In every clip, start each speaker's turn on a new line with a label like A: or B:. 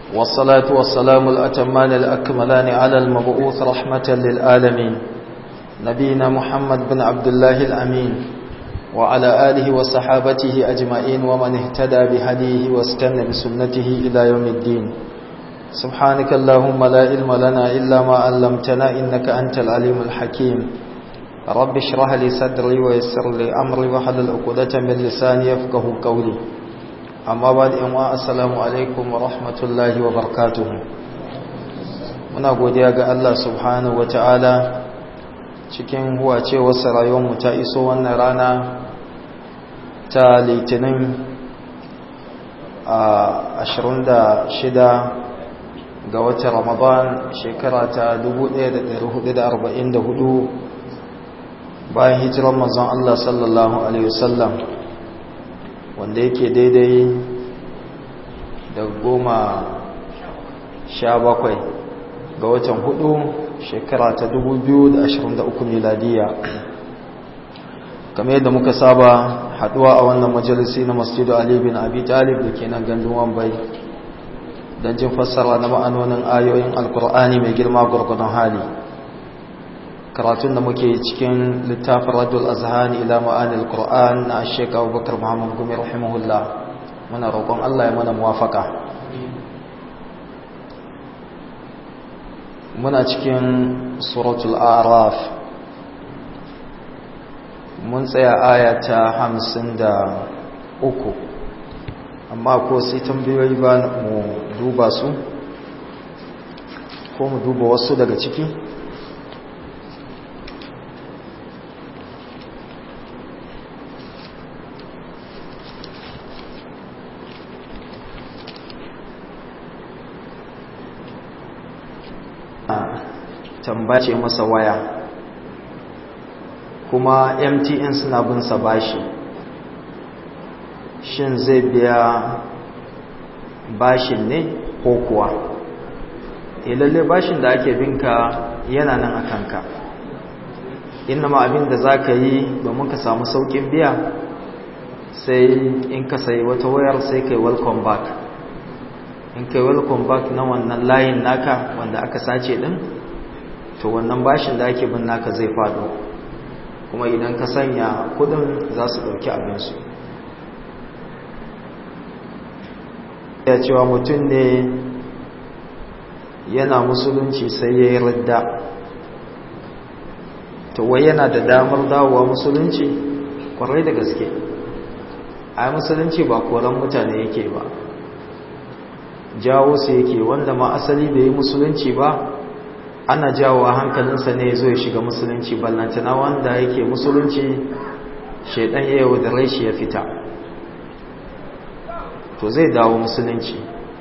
A: والصلاة والسلام الأتمان الأكملان على المبعوث رحمة للعالمين نبينا محمد بن عبد الله الأمين وعلى آله وصحابته أجمعين ومن اهتدى بهديه واستنى بسنته إلى يوم الدين سبحانك اللهم لا علم لنا إلا ما علمتنا إنك أنت العليم الحكيم رب اشرح لي صدري ويسر لي أمري وحلل عقدة من لساني يفقه قولي amma ba da yanwa assalamu alaikum wa rahmatullahi wa barakatuhu muna godiya ga Allah subhanahu wa ta'ala cikin huwacewarsa rayuwarmu ta iso wannan rana ta litinin a 26 ga watan ramadan shekara ta 1444 bayan hijiran manzon Allah sallallahu alaihi wasallam wanda yake daidai da goma sha bakwai ga watan hudu shekara ta 2023 miladiya kamar yadda muka saba haduwa a wannan majalisi na masjidu ali bin abi talib da ke nan gandun wambai don jin fassara na ma'anonin ayoyin alkur'ani mai girma gwargwadon hali karatun da muke cikin littafin radul azhani ila ma'anil qur'an na Sheikh Abubakar Muhammad Gumi rahimahullah muna roƙon Allah ya mana muwafaka muna cikin suratul a'raf mun tsaya aya ta 53 amma ko sai tambayoyi ba mu duba su ko mu duba wasu daga ciki tambace masa waya kuma mtn suna bin sa bashi shin zai biya bashin ne ko kuwa lalle bashin da ake binka yana nan a kanka ma abin da za ka yi domin ka samu saukin biya sai in ka sayi wata wayar sai kai welcome back in kai welcome back na wannan layin naka wanda aka sace din to wannan bashin da ake bin naka zai fado kuma idan ka sanya kudin za su dauki abinsu ya cewa mutum ne yana musulunci sai ya yi radda to wai yana da damar dawowa musulunci kwarai da gaske a musulunci ba koran mutane yake ba jawo su yake wanda ma asali bai yi musulunci ba ana jawo hankalinsa ne zo ya shiga musulunci ballantana wanda yake musulunci shaidan ya yau da raishi ya fita to zai dawo musulunci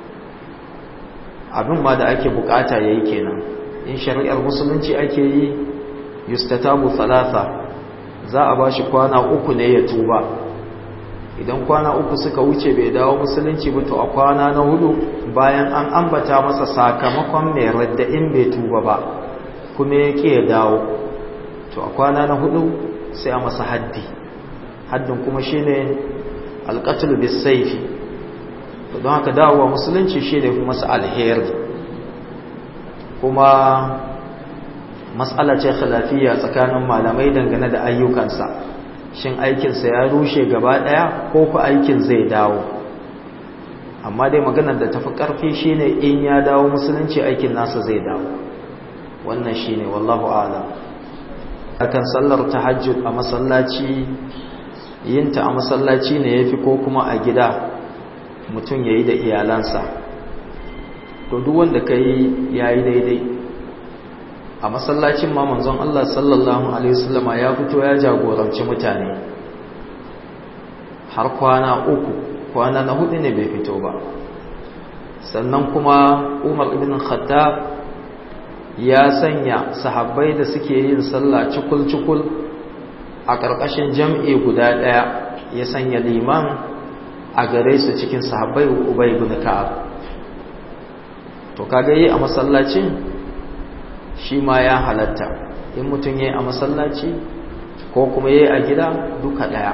A: abin ma da ake bukata ya yi kenan in shari'ar musulunci ake yi yustatabu thalatha za a ba shi kwana uku ne ya tuba idan kwana uku suka wuce bai dawo musulunci ba to a kwana na hudu bayan an ambata masa sakamakon mai radda in bai tuba ba kuma ya ke ya dawo to a kwana na hudu sai a masa haddi haddin kuma shine alqatl bis sayfi to don haka dawowa musulunci shine kuma masa alheri kuma matsala ce khilafiyya tsakanin malamai dangane da ayyukansa shin aikinsa ya rushe gaba ɗaya ko ku aikin zai dawo amma dai maganar da tafi ƙarfi shine in ya dawo musulunci aikin nasa zai dawo wannan shine wallahu a'lam akan sallar tahajjud a masallaci yinta a masallaci ne yafi ko kuma a gida mutum yayi da iyalansa to duk wanda kai yayi daidai a masallacin ma manzon Allah sallallahu alaihi wasallama ya fito ya jagoranci mutane har kwana uku kwana na hudu ne bai fito ba sannan kuma Umar ibn Khattab ya sanya sahabbai da suke yin sallah cikul-cikul a ƙarƙashin jam'i guda ɗaya ya sanya liman a gare su cikin sahabbai Ubay ibn Ka'ab to kaga yi a masallacin shi ma ya halatta in mutum ya yi a masallaci ko kuma ya yi a gida duka ɗaya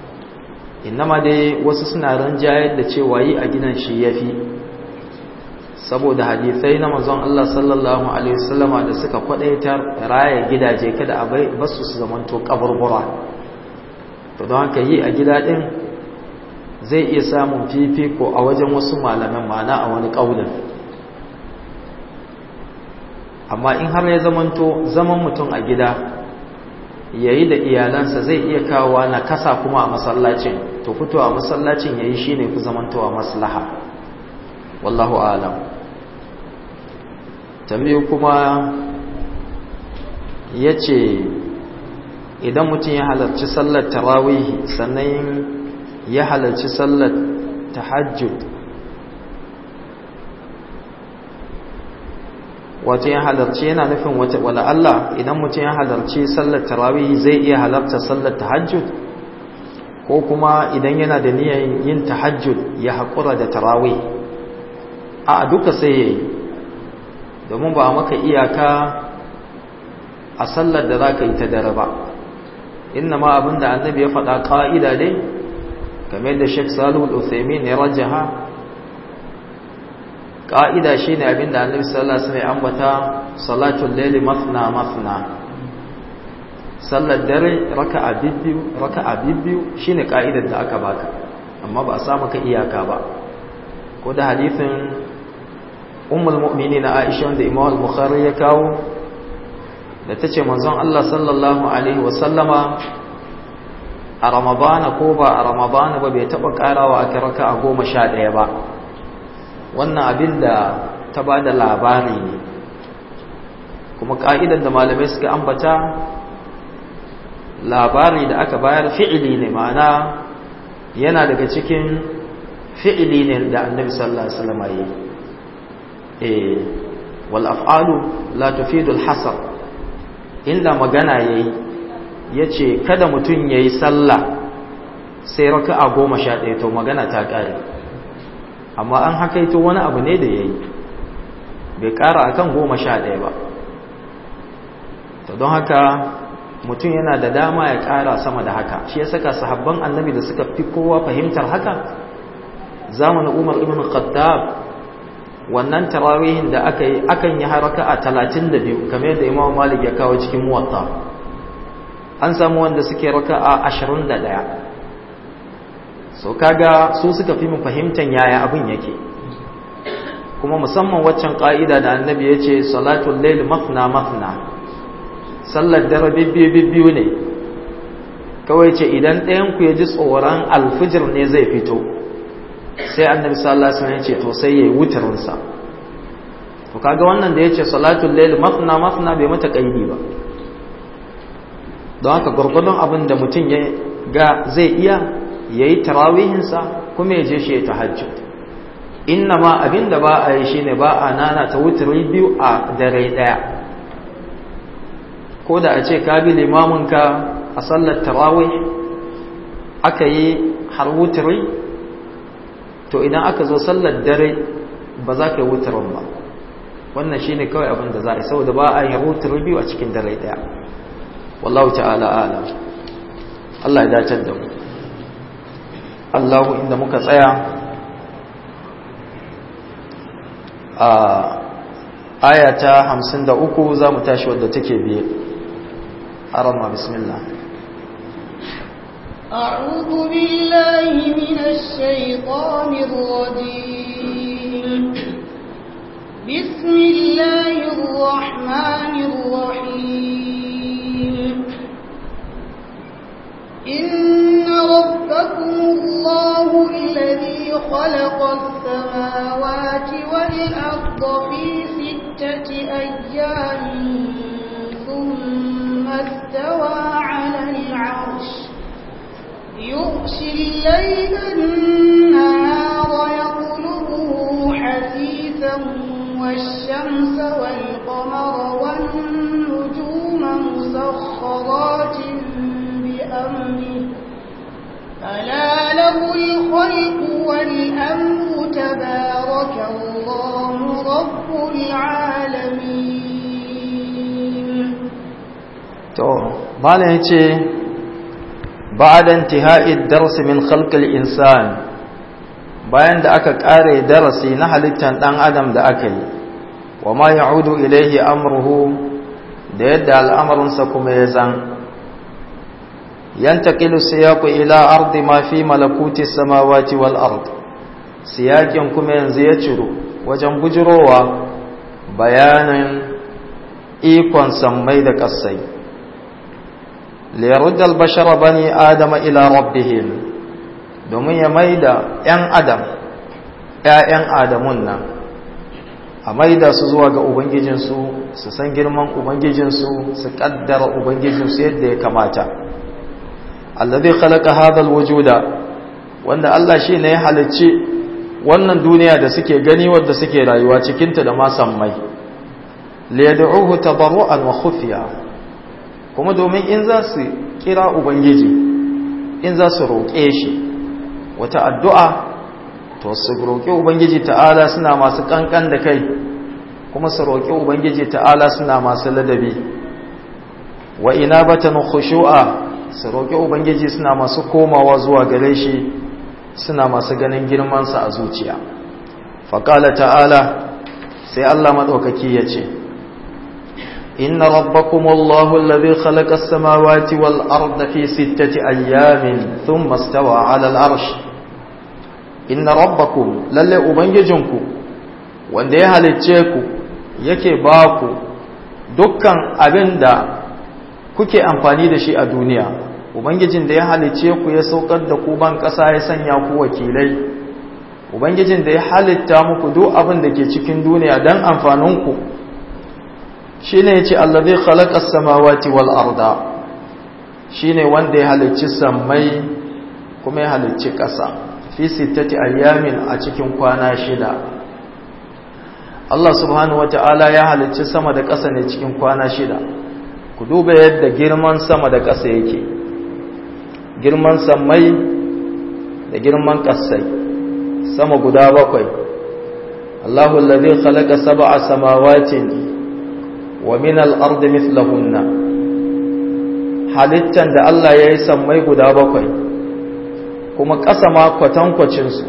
A: innama dai wasu suna ranjayar da cewa yi a gidan shi ya fi saboda hadisai na manzon Allah sallallahu alaihi wasallama da suka kwadaitar raya gidaje kada a bai basu su zamanto kaburbura to don haka yi a gida din zai iya samun fifiko a wajen wasu malaman mana a wani kaulin amma in har ya zamanto zaman mutum a gida yayi da iyalansa zai iya kawowa na kasa kuma a masallacin to fito a masallacin yayi shine ku zamantowa maslaha wallahu alam tambayi kuma yace idan mutum ya halarci sallar tarawih sannan ya halarci sallar tahajjud wato ya halarci yana nufin wata wala Allah idan mutum ya halarci sallar tarawih zai iya halarta sallar tahajjud ko kuma idan yana da niyyar yin tahajjud ya haƙura da tarawih a duka sai yayi domin ba maka iyaka a sallar da za ka yi ta dare ba inna ma abinda annabi ya faɗa ƙa'ida dai kamar da Sheikh Salihu Al-Uthaymeen ya rajaha ƙa'ida shine abinda annabi sallallahu alaihi wasallam ya ambata salatul layli mathna mathna sallar dare raka'a bibbiyu raka'a bibbiyu shine ƙa'idar da aka baka amma ba a sa maka iyaka ba ko da hadithin ummul mu'minin Aisha wanda Imam al-Bukhari ya kawo da tace manzon Allah sallallahu alaihi wasallama a ramadana ko ba a ramadana ba bai taba karawa a raka a goma sha ɗaya ba wannan abin da ta ba da labari ne kuma ƙa'idar da malamai suka ambata labari da aka bayar fi'ili ne ma'ana yana daga cikin fi'ili ne da annabi sallallahu alaihi wasallam yi eh wal af'alu la tufidu al hasar illa magana yayi ya ce kada mutum ya yi sallah sai raka a goma sha ɗaya to magana ta ƙare amma an hakaito wani abu ne da ya yi bai ƙara a kan goma sha ɗaya ba to don haka mutum yana da dama ya ƙara sama da haka shi ya saka sahabban annabi da suka fi kowa fahimtar haka zamanin umar ibn khattab wannan tarawihin da aka yi akan yi haraka a talatin da biyu kamar yadda imam malik ya kawo cikin muwatta an samu wanda suke raka a ashirin da ɗaya so kaga su suka fi mu fahimtar yaya abin yake kuma musamman waccan ƙa'ida da annabi ya ce salatul lail mafna mafna sallar dare bibbiyu bibbiyu ne kawai ce idan ɗayanku ya ji tsoron alfijir ne zai fito sai annabi sallallahu alaihi wasallam ya ce to sai yayi wutarinsa to kaga wannan da yace salatul lail mafna mafna bai mata kaidi ba don haka gurgurdon abin da mutum ya ga zai iya yayi tarawihinsa kuma ya je shi ya tahajjud inna ma abin da ba a yi shine ba a nana ta wuturi biyu a dare daya ko da a ce ka bi limaminka a sallar tarawih aka yi har wuturi to idan aka zo sallar dare ba za ka yi wuturin ba wannan shine kawai abin da za a yi saboda ba a yi wuturi biyu a cikin dare daya wallahu ta'ala ala Allah ya dace da mu Allahu inda muka tsaya a aya ta 53 za mu tashi wadda take biye arama bismillah
B: أعوذ بالله من الشيطان الرجيم بسم الله الرحمن الرحيم إن ربكم الله الذي خلق السماوات والأرض في ستة أيام ثم استوى على العرش يغشي الليل النهار يطلبه حثيثا والشمس والقمر والنجوم مسخرات بأمره ألا له الخلق والأمر تبارك الله رب العالمين
A: to malam yace ba'da intihai ad-dars min khalq al-insan bayan da aka kare darasi na halittar dan adam da aka yi wa ma ya'udu ilaihi amruhu da yadda al'amarinsa kuma ya zan yantaqilu siyaqu ila ardi ma fi malakuti samawati wal ard siyakin kuma yanzu ya ciro wajen bujirowa bayanin ikon sammai da ƙasai liyaruddal bashara bani adama ila rabbihim domin ya maida 'yan adam 'ya'yan adamun nan a maida su zuwa ga ubangijinsu su san girman ubangijinsu su kaddara ubangijinsu yadda ya kamata allazi khalaqa hadha alwujuda wanda Allah shi ne ya halicci wannan duniya da suke gani wadda suke rayuwa cikinta da ma sammai liyad'uhu tadarruan wa khufiya kuma domin in za su kira ubangiji in za su roƙe shi wata addu'a to su roƙi ubangiji ta'ala suna masu kankan da kai kuma su roƙi ubangiji ta'ala suna masu ladabi wa inabatan khushu'a su roƙi ubangiji suna masu komawa zuwa gare shi suna masu ganin girmansa a zuciya faƙala ta'ala sai Allah maɗaukaki ya ce inna rabbakumullahu alladhi khalaqa as-samawati wal arda fi sittati ayyamin thumma istawa 'ala al-'arsh inna rabbakum lalle ubangijinku wanda ya halicce ku yake ba ku dukkan abinda kuke amfani da shi a duniya ubangijin da ya halicce ku ya saukar da ku ban ƙasa ya sanya ku wakilai ubangijin da ya halitta muku duk abin da ke cikin duniya don amfaninku shi ne ya ce allazi khalaqas samawati wal arda shi ne wanda ya halicci sammai kuma ya halicci ƙasa fi sittati ayyamin a cikin kwana shida Allah subhanahu wata'ala ya halicci sama da ƙasa ne cikin kwana shida ku duba yadda girman sama da ƙasa yake girman sammai da girman ƙasai sama guda bakwai Allahu allazi khalaqa sab'a samawatin wa min al-ardi mithlahunna halittan da Allah ya yi sammai guda bakwai kuma ƙasa ma kwatankwacin su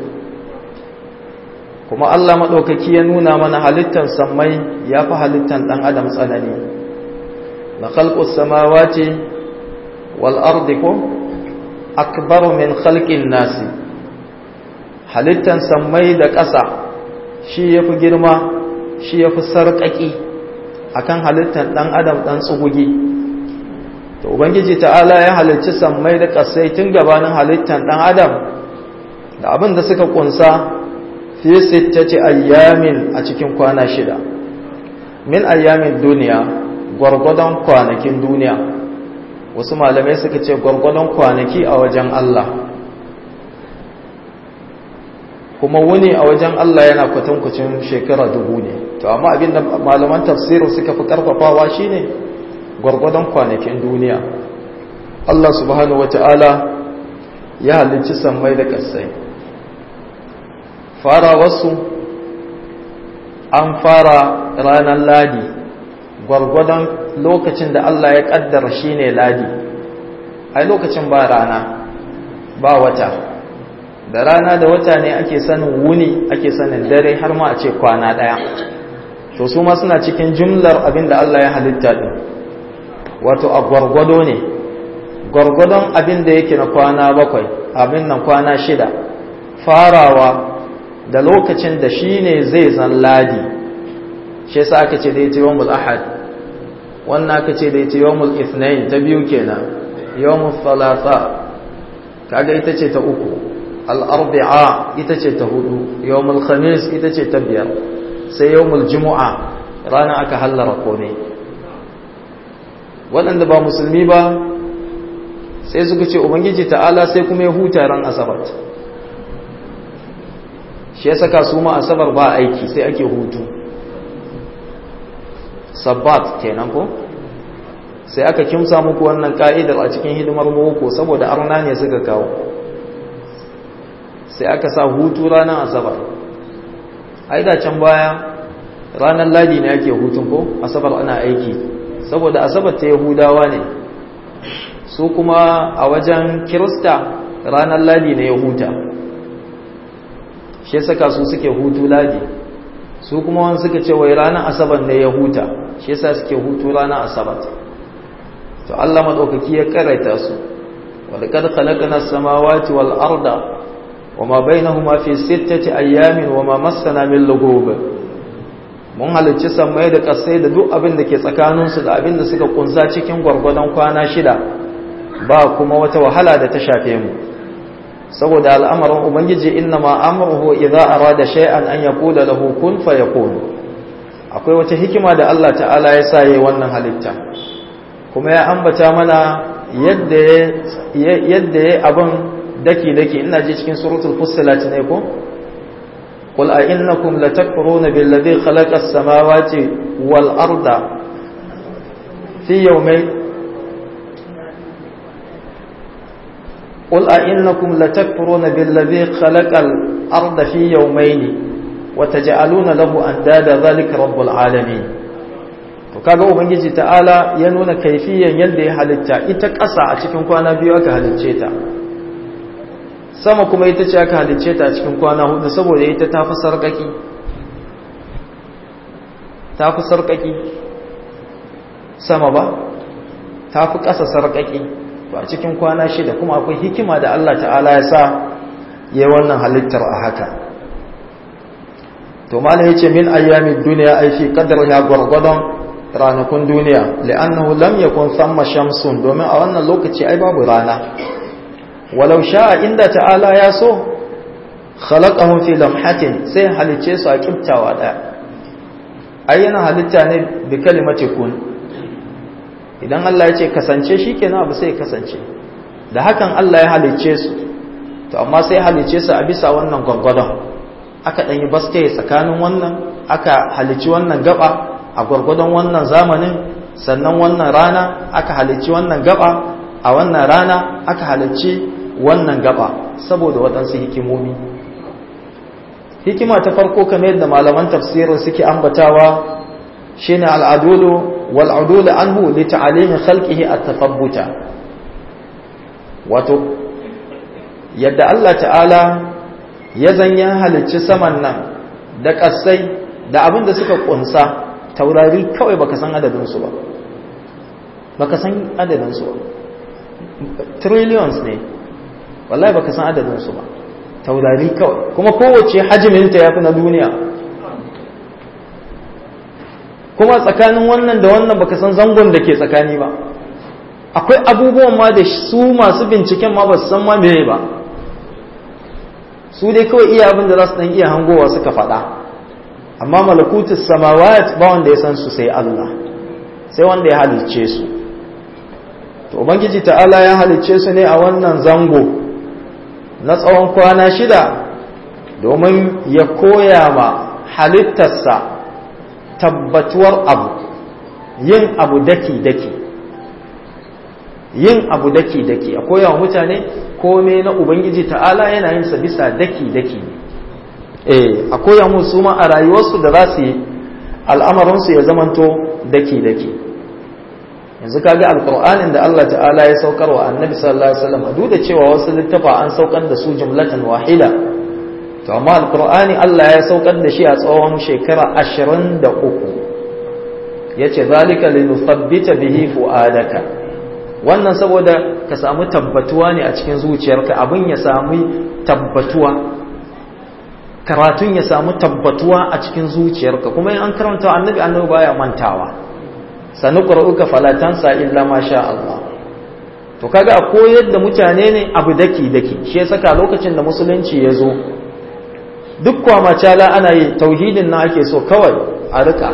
A: kuma Allah madaukaki ya nuna mana halittan sammai yafi halittan dan adam tsanani la khalqus samawati wal ardi ko akbaru min khalqin nasi halittan sammai da ƙasa shi yafi girma shi yafi sarƙaƙi akan halittan ɗan adam ɗan tsugugi to ubangiji ta'ala ya halicci sammai da ƙasai tun gabanin halittan ɗan adam da abin da suka kunsa fi sittati ayyamin a cikin kwana shida min ayyamin duniya gwargwadon kwanakin duniya wasu malamai suka ce gwargwadon kwanaki a wajen Allah kuma wuni a wajen Allah yana kwatankwacin shekara dubu ne to amma abinda malaman tafsirin suka fi karfafawa shine gwargwadon kwanakin duniya Allah subhanahu wata'ala ya halicci sammai da ƙasai fara wasu an fara ranar ladi gwargwadon lokacin da Allah ya kaddara shine ladi ai lokacin ba rana ba wata da rana da wata ne ake sanin wuni ake sanin dare har ma a ce kwana daya to su ma suna cikin jumlar abin da Allah ya halitta din wato a gwargwado ne gwargwadon abin da yake na kwana bakwai abin nan kwana shida farawa da lokacin da shi ne zai zan ladi shi yasa aka ce da ya ce yawmul ahad wannan aka ce da ya ce yawmul ithnain ta biyu kenan yawmul thalatha kaga ita ce ta uku al-arbi'a ita ce ta hudu yawmul khamis ita ce ta biyar sai yawmul jumu'a rana aka hallara komai waɗanda ba musulmi ba sai suka ce ubangiji ta'ala sai kuma ya huta ran asabar shi ya saka su ma asabar ba aiki sai ake hutu sabbat kenan ko sai aka kimsa muku wannan ka'idar a cikin hidimar boko saboda arna ne suka kawo sai aka sa hutu ranar asabar ai da can baya ranar ladi ne ake hutun ko asabar ana aiki saboda asabar ta yahudawa ne su kuma a wajen kirista ranar ladi ne ya huta shi saka su suke hutu ladi su kuma wani suka ce wai ranar asabar ne ya huta shi yasa suke hutu ranar asabar to Allah madaukaki ya karaita su wal kad khalaqna as-samawati wal arda wama bainahuma fi sittati ayyamin wama massana min lughub mun halicci sammai da kasai da duk abin da ke tsakanin su da abin da suka kunsa cikin gwargwadon kwana shida ba kuma wata wahala da ta shafe mu saboda al'amarin ubangiji inna ma amruhu idza arada shay'an an yaqula lahu kun fayakun akwai wata hikima da Allah ta'ala ya sa yayin wannan halitta kuma ya ambata mana yadda yadda yayi abin daki daki ina ji cikin suratul fussilat ne ko qul a innakum latakfuruna billadhi khalaqa as-samawati wal arda fi yawmayn قل أئنكم لتكفرون بالذي خلق الأرض في يومين وتجعلون له أندادا ذلك رب العالمين to kaga ubangiji ta'ala ya nuna kaifiyan yadda ya halitta ita ƙasa a cikin kwana biyu aka halicce ta sama kuma ita ce aka halicce ta a cikin kwana hudu saboda ita ta fi sarƙaƙi ta fi sarƙaƙi sama ba ta fi ƙasa sarƙaƙi to a cikin kwana shida kuma akwai hikima da Allah ta'ala ya sa ya wannan halittar a haka to malam yace min ayyamin duniya ai fi qadar ya gurgudon ranakun duniya li'annahu lam yakun thamma shamsun domin a wannan lokaci ai babu rana walau sha'a inda ta'ala ya so khalaqahum fi lamhatin sai halice su a kiftawa daya ai yana halitta ne bi kalimati kun idan Allah ya ce kasance shi kenan abu sai kasance da hakan Allah ya halicce su to amma sai halicce su a bisa wannan gwargwadon aka ɗanyi baske tsakanin wannan aka halicci wannan gaba a gwargwadon wannan zamanin sannan wannan rana aka halicci wannan gaba a wannan rana aka halicci wannan gaba saboda waɗansu hikimomi hikima ta farko kamar yadda malaman tafsirin suke ambatawa shine al'adulu والعدول عنه لتعليم خلقه التثبت wato yadda Allah ta'ala ya zanya halicci saman nan da ƙasai da abin da suka ƙunsa taurari kawai baka san adadinsu ba baka san adadinsu ba trillions ne wallahi baka san adadinsu ba taurari kawai kuma kowace hajjiminta ya fi na duniya kuma tsakanin wannan da wannan baka san zangon da ke tsakani ba akwai abubuwan ma da su masu binciken ma ba su san ma meye ba su dai kawai iya abin da za su dan iya hangowa suka faɗa amma malakutus samawat ba wanda ya san su sai Allah sai wanda ya halicce su to ubangiji ta'ala ya halicce su ne a wannan zango na tsawon kwana shida domin ya koya ma halittarsa tabbatuwar abu yin abu daki-daki yin abu daki-daki a koya wa mutane kome na ubangiji ta'ala yana yin sa bisa daki-daki eh a koya musu ma a rayuwarsu da za su yi al'amarinsu ya zamanto daki-daki yanzu kaga alkur'anin da Allah ta'ala ya saukar wa annabi sallallahu alaihi wasallam duk da cewa wasu littafa an saukar da su jumlatan wahida to amma alkur'ani Allah ya saukar da shi a tsawon shekara 23 yace zalika linuthabbita bihi fuadaka wannan saboda ka samu tabbatuwa ne a cikin zuciyarka abin ya samu tabbatuwa karatun ya samu tabbatuwa a cikin zuciyarka kuma in an karanta annabi annabi baya mantawa sanu qur'uka falatansa illa ma sha Allah to kaga a koyar da mutane ne abu daki daki shi yasa lokacin da musulunci ya zo duk kwamacala ana yi tauhidin na ake so kawai a rika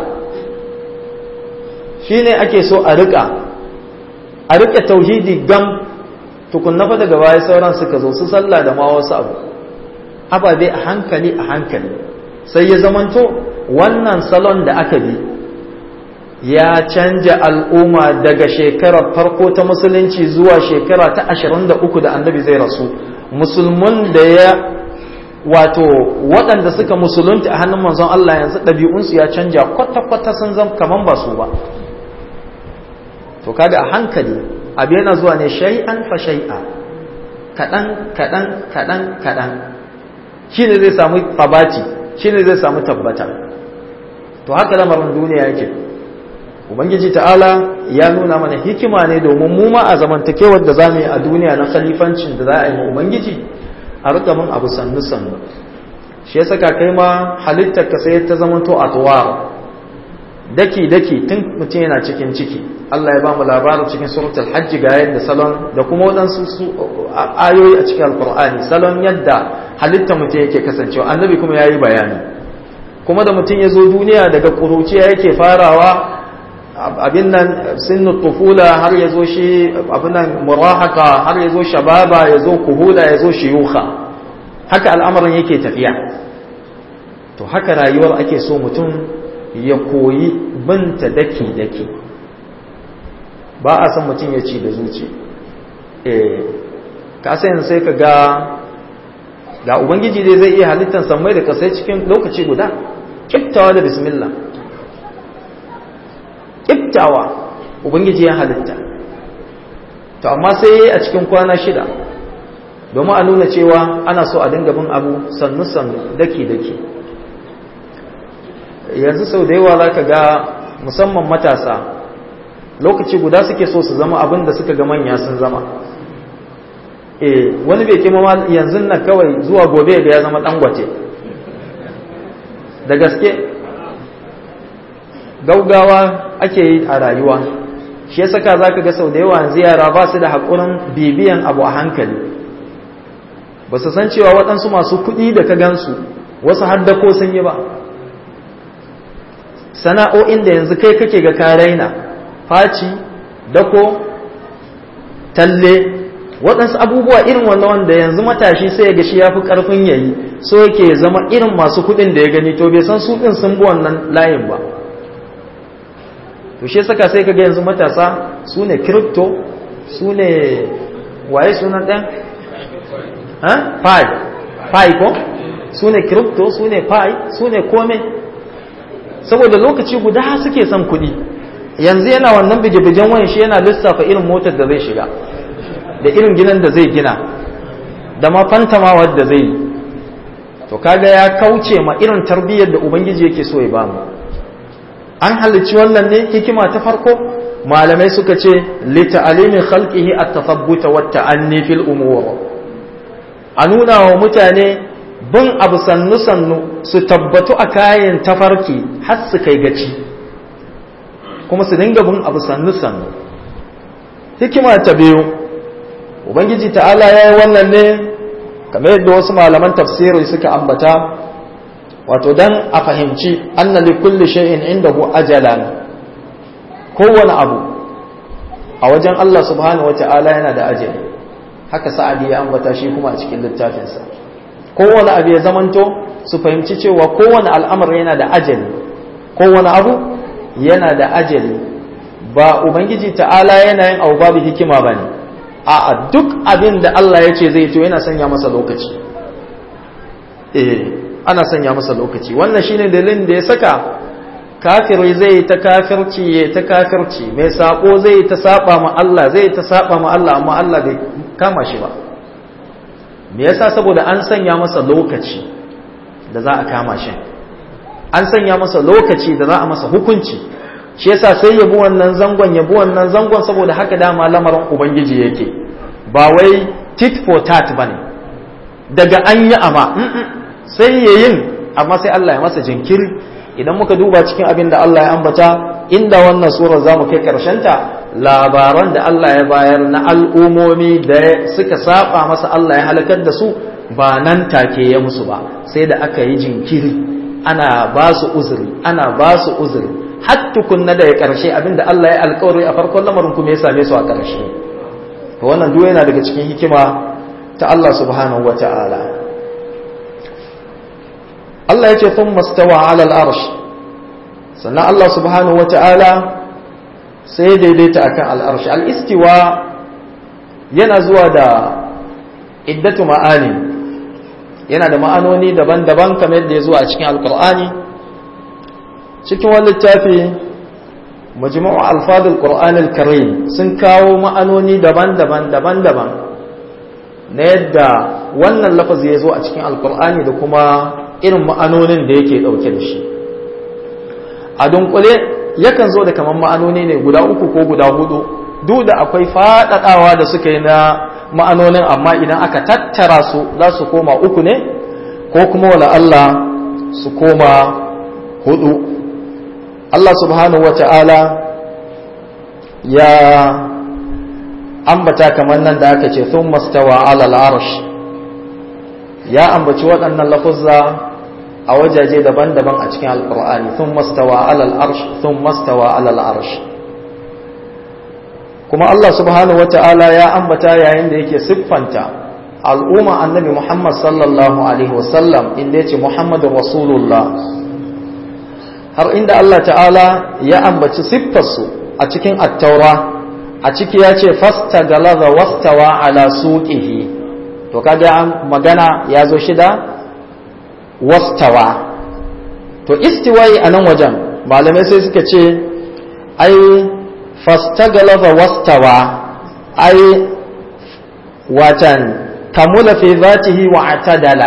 A: shi ne ake so a rika a rike tauhidi gam tukunna fa daga baya sauran suka zo su sallah da ma wasu abu ababe a hankali a hankali sai ya zamanto wannan salon da aka bi ya canja al'umma daga shekarar farko ta musulunci zuwa shekara ta 23 da annabi zai rasu musulman da ya wato waɗanda suka musulunta a hannun manzon Allah yanzu ɗabi'unsu ya canja kwata-kwata sun zama kaman ba su ba to kaga a hankali abu yana zuwa ne shay'an fa shay'a kaɗan kaɗan kaɗan kaɗan shine zai samu tabati shine zai samu tabbata to haka lamarin duniya yake ubangiji ta'ala ya nuna mana hikima ne domin mu ma a zamantakewar da zamu yi a duniya na khalifancin da za a yi ubangiji a rika mun abu sannu sannu shi ya saka kai ma halittar ka sai ta zamanto atwar daki daki tun mutum yana cikin ciki Allah ya ba mu labarin cikin suratul hajj ga yadda salon da kuma waɗansu ayoyi a cikin alkur'ani salon yadda halittar mutum yake kasancewa annabi kuma yayi bayani kuma da mutum ya zo duniya daga ƙuruciya yake farawa abin nan sinnu tufula har ya zo shi abin nan murahaka har ya zo shababa ya zo kuhula ya zo shiyuka haka al'amarin yake tafiya to haka rayuwar ake so mutum ya koyi binta daki-daki ba a san mutum ya ci da zuci eh kasayin sai ka ga ga ubangiji dai zai iya halittar sammai da kasai cikin lokaci guda kiftawa da bismillah kiftawa ubangiji ya halitta to amma sai a cikin kwana shida domin a nuna cewa ana so a dinga bin abu sannu-sannu daki-daki yanzu sau da yawa za ka ga musamman matasa lokaci guda suke so su zama abin da suka ga manya sun zama eh wani bai kima ma yanzu nan kawai zuwa gobe da ya zama dangwace da gaske gaugawa ake yi a rayuwa shi ya saka za ka ga sau da yawa yanzu yara ba su da haƙurin bibiyan abu a hankali ba su san cewa waɗansu masu kuɗi da ka gansu wasu haddako sun yi ba sana'o'in da yanzu kai kake ga ka raina faci dako talle waɗansu abubuwa irin wannan wanda yanzu matashi sai ya ga shi ya fi ƙarfin yayi so yake zama irin masu kuɗin da ya gani to bai san su ɗin sun bi wannan layin ba to shi saka sai kaga yanzu matasa su ne crypto su ne waye sunan ɗan? ha? pi pi ko? su ne crypto su ne pi su ne kome saboda lokaci guda suke son kuɗi yanzu yana wannan bige-bigen wayan shi yana lissafa irin motar da zai shiga da irin ginin da zai gina da ma fantamawar da zai yi to kaga ya kauce ma irin tarbiyyar da ubangiji yake so ya bamu an halicci wannan ne hikima ta farko malamai suka ce lita'alimi khalqihi at-tathabbuta wa ta'anni fil umur a nuna wa mutane bin abu sannu sannu su tabbatu a kayan tafarki har su kai gaci kuma su dinga bin abu sannu sannu hikima ta biyu ubangiji ta'ala ya yi wannan ne kamar yadda wasu malaman tafsiri suka ambata wato dan a fahimci anna li kulli shay'in indahu ajalan kowane abu a wajen Allah subhanahu wata'ala yana da ajali haka sa'adi ya ambata shi kuma a cikin littafinsa kowane abu ya zamanto su fahimci cewa kowane al'amar yana da ajali kowane abu yana da ajali ba ubangiji ta'ala yana yin abu babu hikima bane a'a duk abin da Allah ya ce zai to yana sanya masa lokaci eh ana sanya masa lokaci wannan shine dalilin da ya saka kafiri zai ta kafirci ya ta kafirci mai sako zai ta saba ma Allah zai ta saba ma Allah amma Allah bai kama shi ba me yasa saboda an sanya masa lokaci da za a kama shi an sanya masa lokaci da za a masa hukunci shi yasa sai yabi wannan zangon yabi wannan zangon saboda haka dama lamarin ubangiji yake ba wai tit for tat bane daga an yi ama sai ya yin amma sai Allah ya masa jinkiri idan muka duba cikin abin da Allah ya ambata inda wannan surar za mu kai ta labaran da Allah ya bayar na al'umomi da suka saba masa Allah ya halakar da su ba nan take ya musu ba sai da aka yi jinkiri ana ba su uzuri ana ba su uzuri har tukunna da ya karshe abin da Allah ya alkawari a farkon lamarin kuma ya same su a karshe to wannan duk yana daga cikin hikima ta Allah subhanahu wa ta'ala Allah ya ce sun mastawa alal arsh sannan Allah subhanahu wa ta'ala sai ya daidaita akan al'arshi al'istiwa yana zuwa da iddatu ma'ani yana da ma'anoni daban-daban kamar yadda ya zuwa a cikin alƙur'ani cikin wani littafi majmu'u alfadul qur'anil karim sun kawo ma'anoni daban-daban daban-daban na yadda wannan lafazi ya zo a cikin alkur'ani da kuma irin ma'anonin da yake ɗauke da shi a dunkule yakan zo da kamar ma'anoni ne guda uku ko guda hudu duk da akwai faɗaɗawa da suka yi na ma'anonin amma idan aka tattara su za su koma uku ne ko kuma wala Allah su koma hudu Allah subhanahu wata'ala ya ambata kamar nan da aka ce sun mastawa alal arsh ya ambaci waɗannan lafuzza a wajaje daban-daban a cikin alkur'ani sun mastawa alal arsh sun mastawa alal arsh kuma Allah subhanahu wata'ala ya ambata yayin da yake siffanta al'umma annabi Muhammad sallallahu alaihi wasallam inda yace Muhammadur Rasulullah har inda Allah ta'ala ya ambaci siffarsu a cikin attaura a ciki ya ce fasta galaza wastawa ala suqihi to kaga magana ya zo shida wastawa to istiwai a nan wajen malamai sai suka ce ai fasta galaza wastawa ai watan kamula fi zatihi wa atadala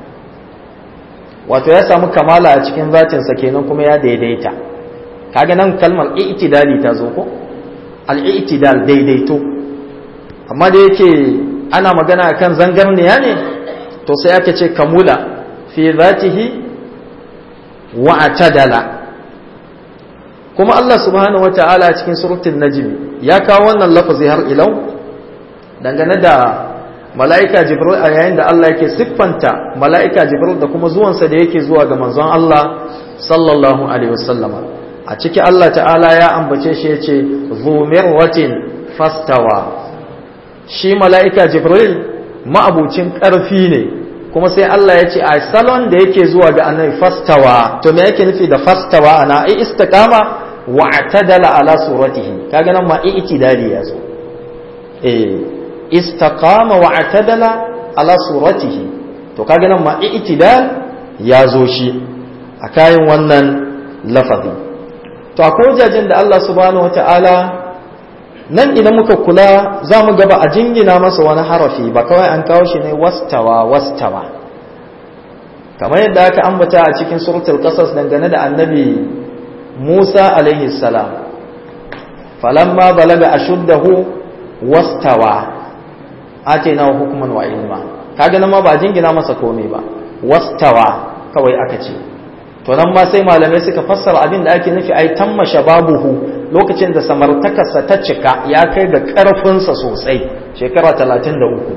A: wato ya samu kamala a cikin zatinsa kenan kuma ya daidaita kaga nan kalmar i'tidali ta zo ko al-i'tidal daidaito amma da yake ana magana kan zangarniya ne to sai aka ce kamula fi zatihi wa atadala kuma Allah subhanahu wata'ala cikin suratul najm ya kawo wannan lafazi har ilau dangane da mala'ika jibril a yayin da Allah yake siffanta mala'ika jibril da kuma zuwansa da yake zuwa ga manzon Allah sallallahu alaihi wasallama a ciki Allah ta'ala ya ambace shi yace zumirwatin fastawa shi mala'ika jibril ma'abucin ƙarfi ne kuma sai Allah ya ce a salon da yake zuwa ga annabi fastawa to me yake nufi da fastawa ana ai istiqama wa atadala ala suratihi kaga nan ma i'tidali ya zo eh istaqama wa atadala ala suratihi to kaga nan ma i'tidal ya zo shi a kayan wannan lafazi to akwai wajajen da Allah subhanahu wataala nan idan muka kula za mu gaba a jingina masa wani harafi ba kawai an kawo shi ne wastawa wastawa kamar yadda aka ambata a cikin suratul qasas dangane da annabi Musa alaihi salam falamma balaga ashuddahu wastawa atayna hukman wa ilma kaga nan ma ba jingina masa komai ba wastawa kawai aka ce to nan ma sai malamai suka fassara abin da ake nufi ai tamma shababuhu lokacin da samartakarsa ta cika ya kai ga ƙarfinsa sosai shekara talatin da uku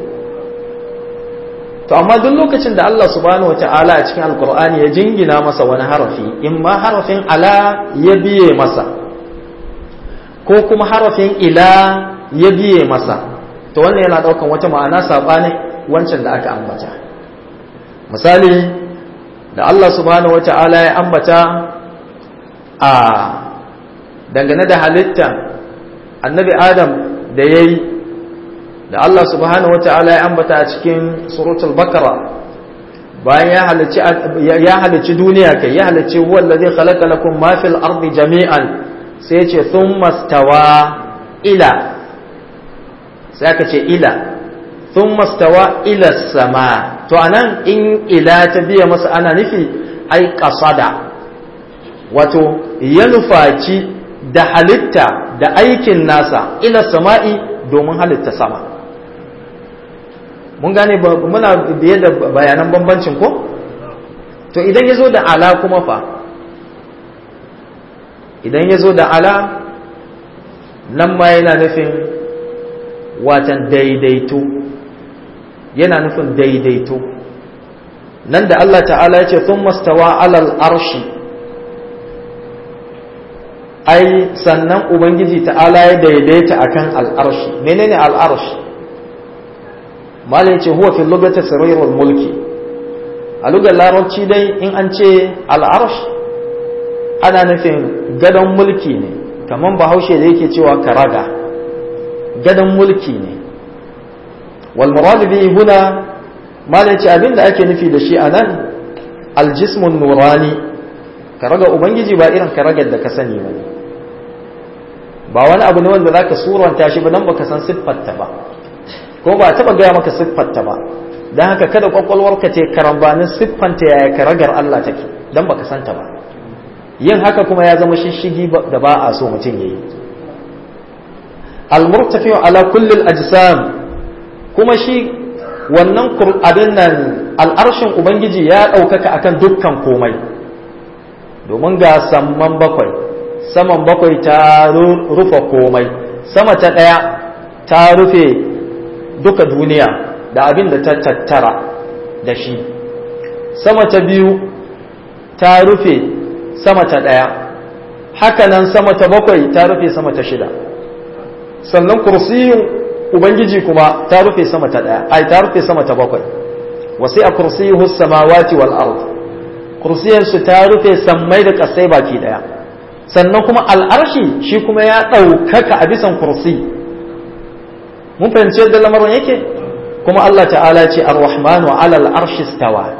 A: to amma duk lokacin da Allah subhanahu wata'ala a cikin alkur'ani ya jingina masa wani harafi in ma harafin ala ya biye masa ko kuma harafin ila ya biye masa to wannan yana ɗaukan wata ma'ana saɓanin wancan da aka ambata misali da Allah subhanahu wata'ala ya ambata a dangane da halitta annabi adam da ya yi da Allah subhanahu wata'ala ya ambata a cikin suratul bakara bayan ya halicci duniya kai ya halicci huwa allazi khalaqa lakum ma fil ardi jami'an sai ya ce thumma stawa ila sai aka ce ila thumma stawa ila sama to anan in ila ta biya masa ana nufi ai qasada wato ya nufaci da halitta da aikin nasa ila sama'i domin halitta sama mun gane muna biye da bayanan bambancin ko to idan ya zo da ala kuma fa idan ya zo da ala nan ma yana nufin watan daidaito yana nufin daidaito nan da Allah ta'ala ya ce sun mastawa alal arshi ai sannan ubangiji ta'ala ya daidaita akan al'arshi menene al'arshi malai ce huwa fi lugati sarirul mulki a lugar larabci dai in an ce al'arsh ana nufin gadon mulki ne kamar bahaushe da yake cewa karaga gadon mulki ne wal murad bihi huna malai ce abinda ake nufi da shi anan aljismun nurani karaga ubangiji ba irin karagar da ka sani ba ne ba wani abu ne wanda zaka suranta shi ba dan baka san siffarta ba ko ba taba gaya maka siffarta ba don haka kada kwakwalwarka ce karambanin siffanta yaya karagar Allah take don baka santa ba yin haka kuma ya zama shishigi da ba a so mutum yayi al-murtafi ala kulli al-ajsam kuma shi wannan abin nan al'arshin ubangiji ya ɗaukaka akan dukkan komai domin ga samman bakwai saman bakwai ta rufe komai sama ta ɗaya ta rufe duka duniya da abin da ta tattara da shi sama ta biyu ta rufe sama ta ɗaya hakanan sama ta bakwai ta rufe sama ta shida sannan kursiyin ubangiji kuma ta rufe sama ta ɗaya ai ta rufe sama ta bakwai wasi a kursiyuhu samawati wal ard kursiyansu ta rufe sammai da ƙasai baki ɗaya sannan kuma al'arshi shi kuma ya ɗaukaka a bisan kursi mun fahimci yadda lamarin yake kuma Allah ta'ala ce ar-rahmanu ala al-arshi stawa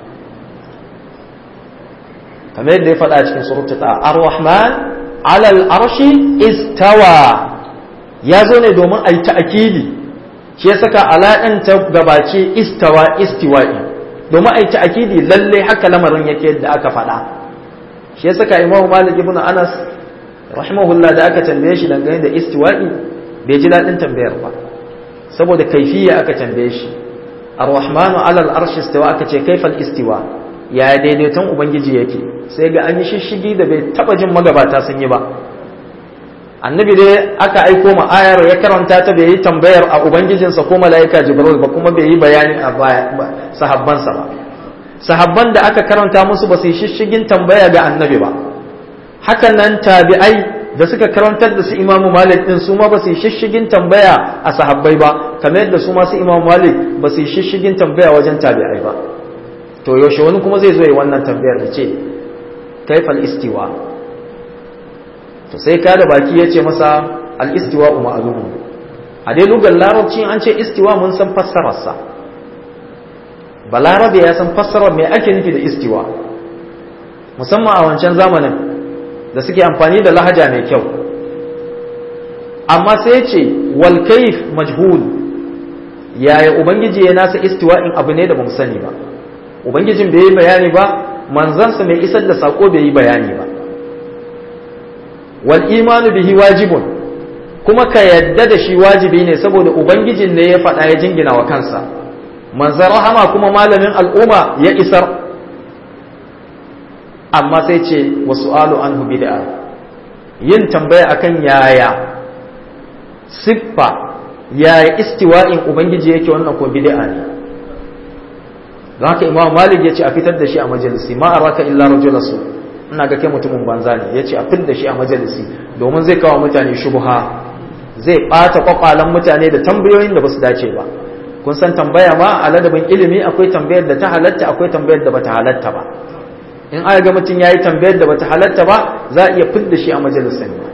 A: kamar yadda ya faɗa cikin suratul ta ar-rahman ala al-arshi istawa ya zo ne domin a yi ta'akidi shi ya saka alaɗin ta gabace istawa istiwa'i domin a yi ta'akidi lalle haka lamarin yake yadda aka faɗa shi ya saka imam malik ibn anas rahimahullah da aka tambaye shi dangane da istiwa'i bai ji daɗin tambayar ba saboda kaifiya aka tambaye shi ar-rahmanu ala al-arshi istawa aka ce kaifal istiwa ya daidaiton ubangiji yake sai ga an yi shishigi da bai taba jin magabata sun yi ba annabi dai aka aiko ma ayar ya karanta ta bai yi tambayar a ubangijinsa ko mala'ika jibril ba kuma bai yi bayani a sahabbansa ba sahabban da aka karanta musu ba su yi shishigin tambaya ga annabi ba hakan nan tabi'ai da suka karantar da su imamu malik din su ma ba su yi shishigin tambaya a sahabbai ba kamar yadda su ma su imamu malik ba su yi shishigin tambaya wajen tabi'ai ba to yaushe wani kuma zai zo yi wannan tambayar da ce kaifal istiwa to sai ka da baki ya ce masa al-istiwa ma'lumun a dai lugar larabci an ce istiwa mun san fassararsa balarabe ya san fassarar me ake nufi da istiwa musamman a wancan zamanin da suke amfani da lahaja mai kyau amma sai ya ce wal kaif majhul yaya ubangiji ya nasa istiwa in abu ne da bamu sani ba ubangijin bai yi bayani ba manzansa mai isar da sako bai yi bayani ba wal imanu bihi wajibun kuma ka yadda da shi wajibi ne saboda ubangijin ne ya faɗa ya jingina wa kansa manzan rahama kuma malamin al'umma ya isar amma sai ce wa su'alu anhu bid'a yin tambaya akan yaya siffa yaya istiwa'in ubangiji yake wannan ko bid'a ne don haka imam malik ya ce a fitar da shi a majalisi ma araka illa rajula su ina ga kai mutumin banza ne ya ce a fitar da shi a majalisi domin zai kawo mutane shubha zai ɓata kwakwalan mutane da tambayoyin da ba su dace ba kun san tambaya ma a ladabin ilimi akwai tambayar da ta halatta akwai tambayar da bata halatta ba in aka ga mutum ya yi tambayar da bata halatta ba za a iya fidda shi a majalisar ba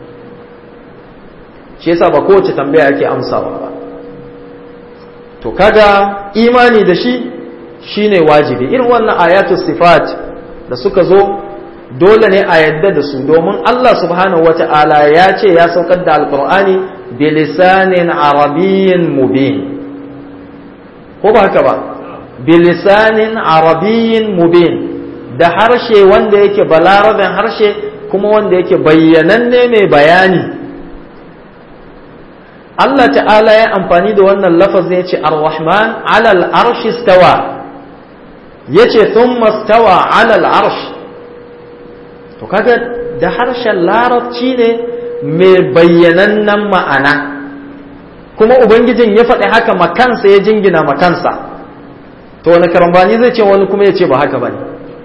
A: shi yasa ba kowace tambaya ake amsawa ba to kaga imani da shi shine wajibi irin wannan ayatu sifat da suka zo dole ne a yadda da su domin Allah subhanahu wata'ala ya ce ya saukar da alqur'ani bilisanin arabiyyin mubin ko ba haka ba bilisanin arabiyyin mubin da harshe wanda yake balaraben harshe kuma wanda yake bayyananne mai bayani Allah ta'ala ya amfani da wannan lafazin ya ce ar-rahman alal arshi stawa ya ce thumma stawa alal arsh to kaga da harshen larabci ne mai bayyanannen ma'ana kuma ubangijin ya faɗi haka makansa ya jingina makansa to wani karambani zai ce wani kuma ya ce ba haka ba ne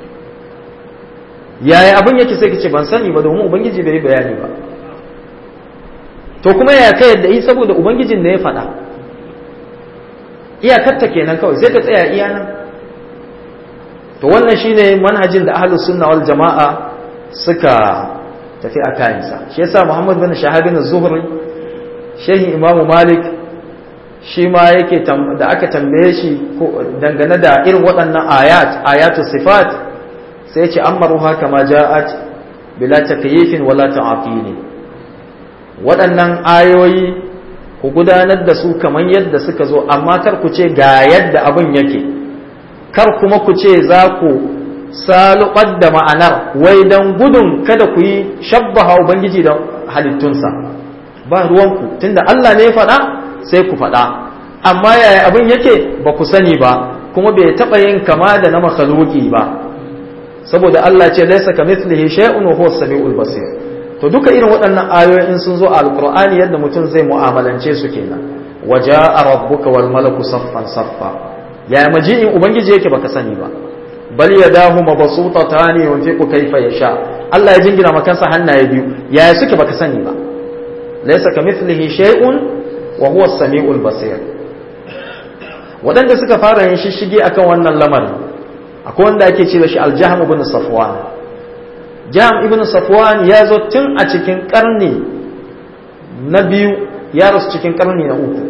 A: yaya abin yake sai ka ce ban sani ba domin ubangiji bai yi bayani ba to kuma ya ka yadda yi saboda ubangijin da ya faɗa iyakarta kenan kawai sai ka tsaya iya nan to wannan shine manhajin da ahlus sunna wal jama'a suka tafi a kayansa shi yasa muhammad bin shahabin zuhri shehin imamu malik shi ma yake da aka tambaye shi dangane da irin waɗannan ayat ayatu sifat sai ce amaruha kama ja'at bila takyifin wala ta'atili waɗannan ayoyi ku gudanar da su kamar yadda suka zo amma kar ku ce ga yadda abin yake kar kuma ku ce za ku salubar da ma'anar wai don gudun kada ku yi shabbaha ubangiji da halittunsa ba ruwanku tunda Allah ne ya faɗa sai ku faɗa amma yaya abin yake ba ku sani ba kuma bai taɓa yin kama da na makhluki ba saboda Allah ce laisa kamithlihi shay'un wa huwa as-sami'ul basir to duka irin waɗannan ayoyin sun zo a alqur'ani yadda mutum zai mu'amalance su kenan waja'a rabbuka wal malaku saffan saffa ya maji'in ubangiji yake baka sani ba bal yadahu mabsutatani yunfiqu kayfa yasha Allah ya jingina makansa hannaye biyu yaya suke baka sani ba laysa kamithlihi shay'un wa huwa as-sami'ul basir waɗanda suka fara yin shishige akan wannan lamarin akwai wanda ake ce da shi al-jahm ibn safwan jahm ibn safwan ya zo tun a cikin karni na biyu ya rasu cikin karni na uku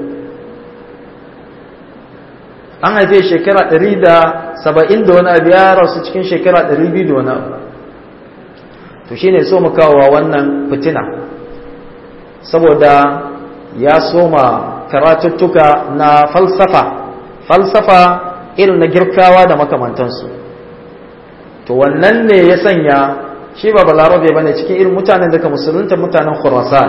A: an haife shekara 170 da wani abu ya rasu cikin shekara 200 da wani abu to shine so mu kawo wannan fitina saboda ya soma karatuttuka na falsafa falsafa irin na girkawa da makamantansu to wannan ne ya sanya shi ba balarabe bane cikin irin mutanen daga musulunta mutanen khurasan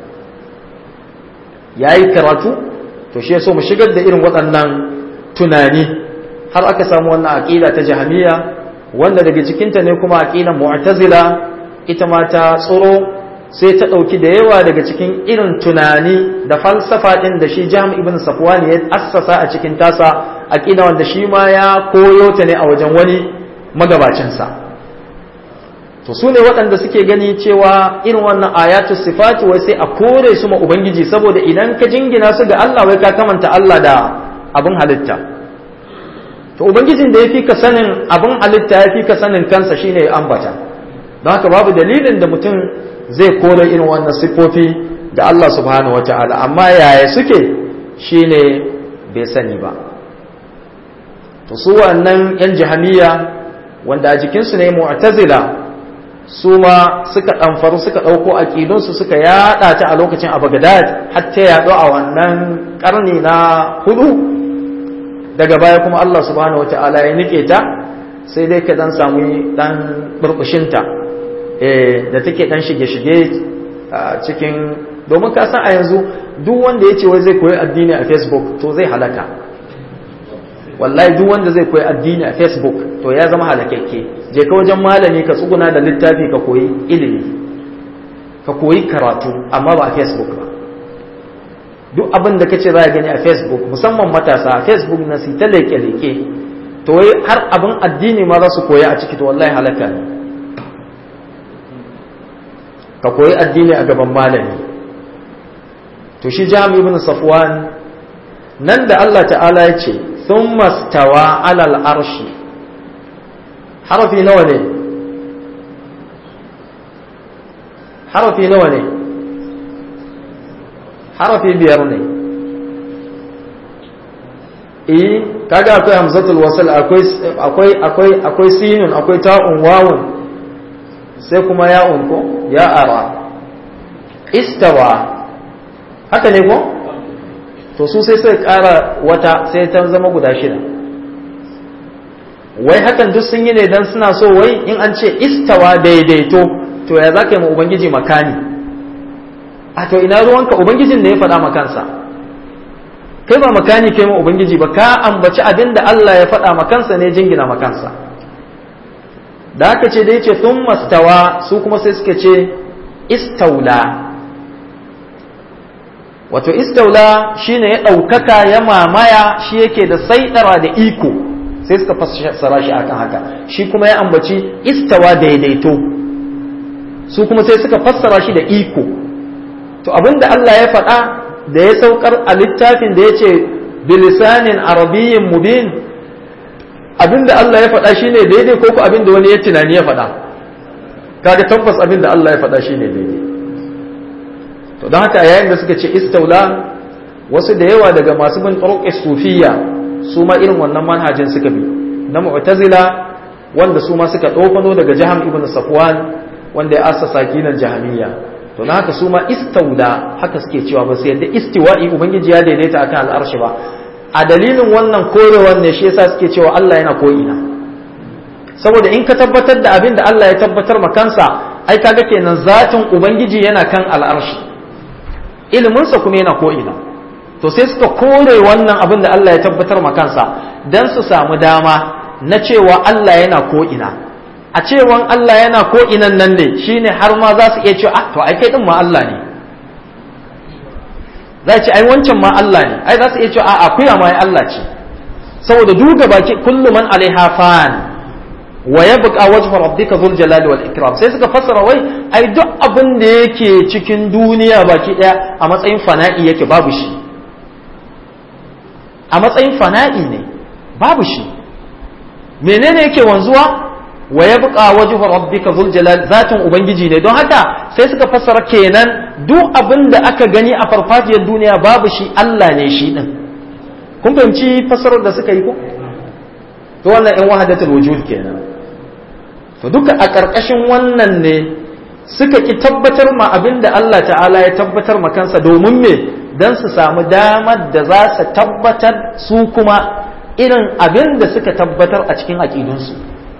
A: ya yi karatu to shi ya so mu shigar da irin waɗannan tunani har aka samu wannan aƙida ta jahamiya wanda daga cikinta ne kuma aƙidan mu'tazila ita ma ta tsoro sai ta ɗauki da yawa daga cikin irin tunani da falsafa ɗin da shi jam ibn safwan ya assasa a cikin tasa aƙida wanda shi ma ya koyo ta ne a wajen wani magabacinsa to su ne waɗanda suke gani cewa irin wannan ayatu sifatu wai sai a kore su ma ubangiji saboda idan ka jingina su ga Allah wai ka kamanta Allah da abin halitta to ubangijin da ya fi ka sanin abin halitta ya fi ka sanin kansa shine ya ambata don haka babu dalilin da mutum zai kore irin wannan siffofi ga Allah subhanahu wata'ala amma yaya suke shine bai sani ba to su wannan yan jahamiya wanda a jikinsu ne mu'tazila su ma suka ɗamfaru suka ɗauko aƙidunsu suka yaɗa ta a lokacin a Baghdad har ta yaɗo a wannan ƙarni na hudu daga baya kuma Allah subhanahu wata'ala ya nike ta sai dai ka dan samu dan burbushinta da take dan shige-shige cikin domin ka san a yanzu duk wanda ya ce wai zai koyi addini a facebook to zai halaka wallahi duk wanda zai koyi addini a facebook to ya zama halakakke je ka wajen malami ka tsuguna da littafi ka koyi ilimi ka koyi karatu amma ba a facebook ba duk abin da kace za a gani a facebook musamman matasa a facebook na su ta leke-leke to wai har abin addini ma za su koya a ciki to wallahi halaka ne ka koyi addini a gaban malami to shi jami ibn safwan nan da Allah ta'ala ya ce sun mastawa alal arshi harafi nawa ne harafi nawa ne harafi biyar ne eh kaga akwai hamzatul wasl akwai akwai akwai akwai sinun akwai ta'un wawun sai kuma ya'un ko ya ara istawa haka ne ko to su sai sai kara wata sai ta zama guda shida wai hakan duk sun yi ne dan suna so wai in an ce istawa daidaito to ya za ka yi ma ubangiji makani a to ina ruwanka ubangijin da ya faɗa makansa kai ba makani kai ma ubangiji ba ka ambaci abin da Allah ya faɗa makansa ne jingina makansa da aka ce da yace sun mastawa su kuma sai suka ce istaula wato istaula shine ya ɗaukaka ya mamaya shi yake da saidara da iko sai suka fassara shi akan haka shi kuma ya ambaci istawa daidaito su kuma sai suka fassara shi da iko to abinda Allah ya faɗa da ya saukar a littafin da ya ce bilisanin arabiyyin mubin abinda Allah ya faɗa shine daidai ko ku abinda wani ya tunani ya faɗa kaga tabbas abinda Allah ya faɗa shine daidai to don haka yayin da suka ce istaula wasu da yawa daga masu bin turuq sufiyya su ma irin wannan manhajin suka bi na mu'tazila wanda su ma suka ɗofano daga jaham ibn safwan wanda ya asasa kinan jahamiyya to na haka su ma istauda haka suke cewa ba su yadda istiwa'i ubangiji ya daidaita akan al'arshi ba a dalilin wannan korewar ne shi yasa suke cewa Allah yana ko'ina saboda in ka tabbatar da abin da Allah ya tabbatar ma kansa ai kaga kenan zatin ubangiji yana kan al'arshi iliminsa kuma yana ko'ina to sai suka kore wannan abin da Allah ya tabbatar ma kansa dan su samu dama na cewa Allah yana ko'ina a cewan Allah yana ko'inan nan ne shine har ma za su iya cewa ah to ai kai din ma Allah ne za ce ai wancan ma Allah ne ai za su iya cewa a akuya ma ai Allah ce saboda duga baki kullu man alaiha fan wa yabqa wajhu rabbika dhul jalali wal ikram sai suka fassara wai ai duk abin da yake cikin duniya baki daya a matsayin fana'i yake babu shi a matsayin fana'i ne babu shi menene yake wanzuwa wa yabqa wajhu rabbika dhul jalal zatin ubangiji ne don haka sai suka fassara kenan duk abin da aka gani a farfajiyar duniya babu shi Allah ne shi din kun fahimci fassarar da suka yi ko to wannan in wahadatul wujud kenan to duka a ƙarƙashin wannan ne suka ki tabbatar ma abin da Allah ta'ala ya tabbatar ma kansa domin me dan su samu damar da za su tabbatar su kuma irin abin da suka tabbatar a cikin aƙidunsu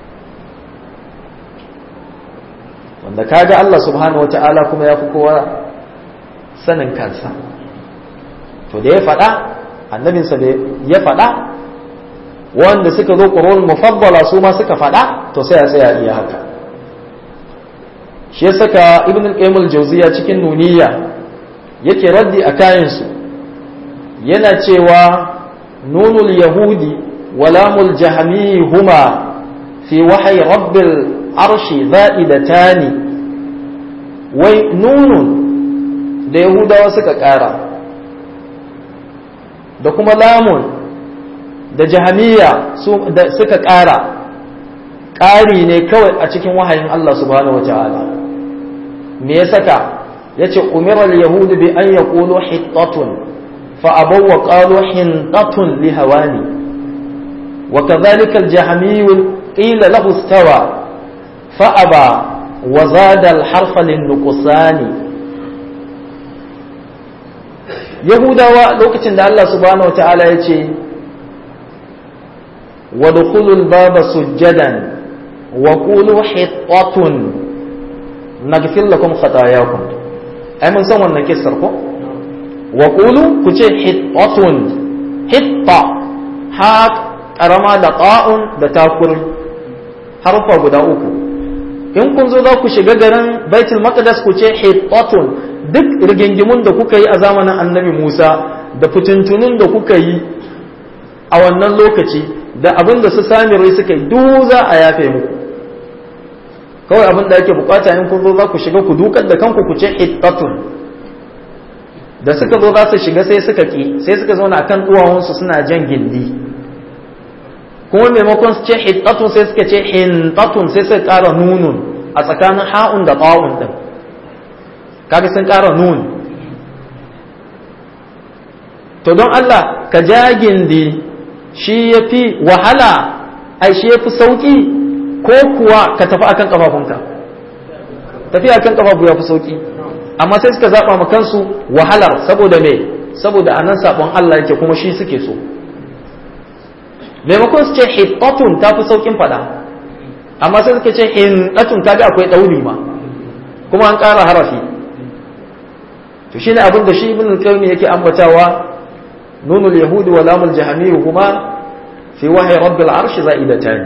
A: wanda kaga Allah subhanahu wata'ala kuma ya fi kowa sanin kansa to da ya faɗa annabinsa da ya faɗa wanda suka zo ƙurul mufaddala su ma suka faɗa to sai a tsaya iya haka shi ya saka ibn al-qayyim al-jawziya cikin nuniya yake raddi a kayansu yana cewa nunul yahudi wa lamul jahmi huma fi wahyi rabbil arshi za'idatani wai nunun da yahudawa suka ƙara da kuma lamun da jahamiya suka ƙara ƙari ne kawai a cikin wahayin Allah subhanahu wata'ala me ya saka ya ce umirar yahudu bi an ya ƙulo hittatun fa'abau wa ƙalo hintatun li hawani wa kazalika aljahamiyu qila lahu istawa fa'aba wa zada alharfa lin nuqsani yahudawa lokacin da Allah subhanahu wata'ala ya ce وادخلوا الباب سجدا وقولوا حطة نغفر لكم خطاياكم أي من سوى النكسر كو وقولوا كتير حطة حطة حاك أرما لقاء لتاكر حرفا guda uku in kun zo za ku shiga garin baitul maqdis ku ce hittatun duk rigingimun da kuka yi a zamanin annabi Musa da fitintunun da kuka yi a wannan lokaci da abin da su samirai suka yi duk za a yafe muku kawai abin da ake bukata in kun zo za ku shiga ku dukar da kanku ku ce hittatun da suka zo za su shiga sai suka ki sai suka zauna akan duwawunsu suna jan gindi kuma maimakon su ce hittatun sai suka ce hintatun sai suka ƙara nunun a tsakanin ha'un da ƙawun din kaga sun ƙara nun to don Allah ka ja gindi shi ya fi wahala ai shi ya fi sauƙi ko kuwa ka tafi akan ƙafafunka tafi akan ƙafafu ya fi sauƙi amma sai suka zaɓa ma kansu wahalar saboda me saboda anan saɓon Allah yake kuma shi suke so maimakon su ce hittatun ta fi sauƙin faɗa amma sai suka ce hintatun ta ga akwai ɗauri ma kuma an ƙara harafi to shine abin da shi ibn al-qayyim yake ambatawa نون اليهود ولام الجهمي هما في وحي رب العرش زائدتان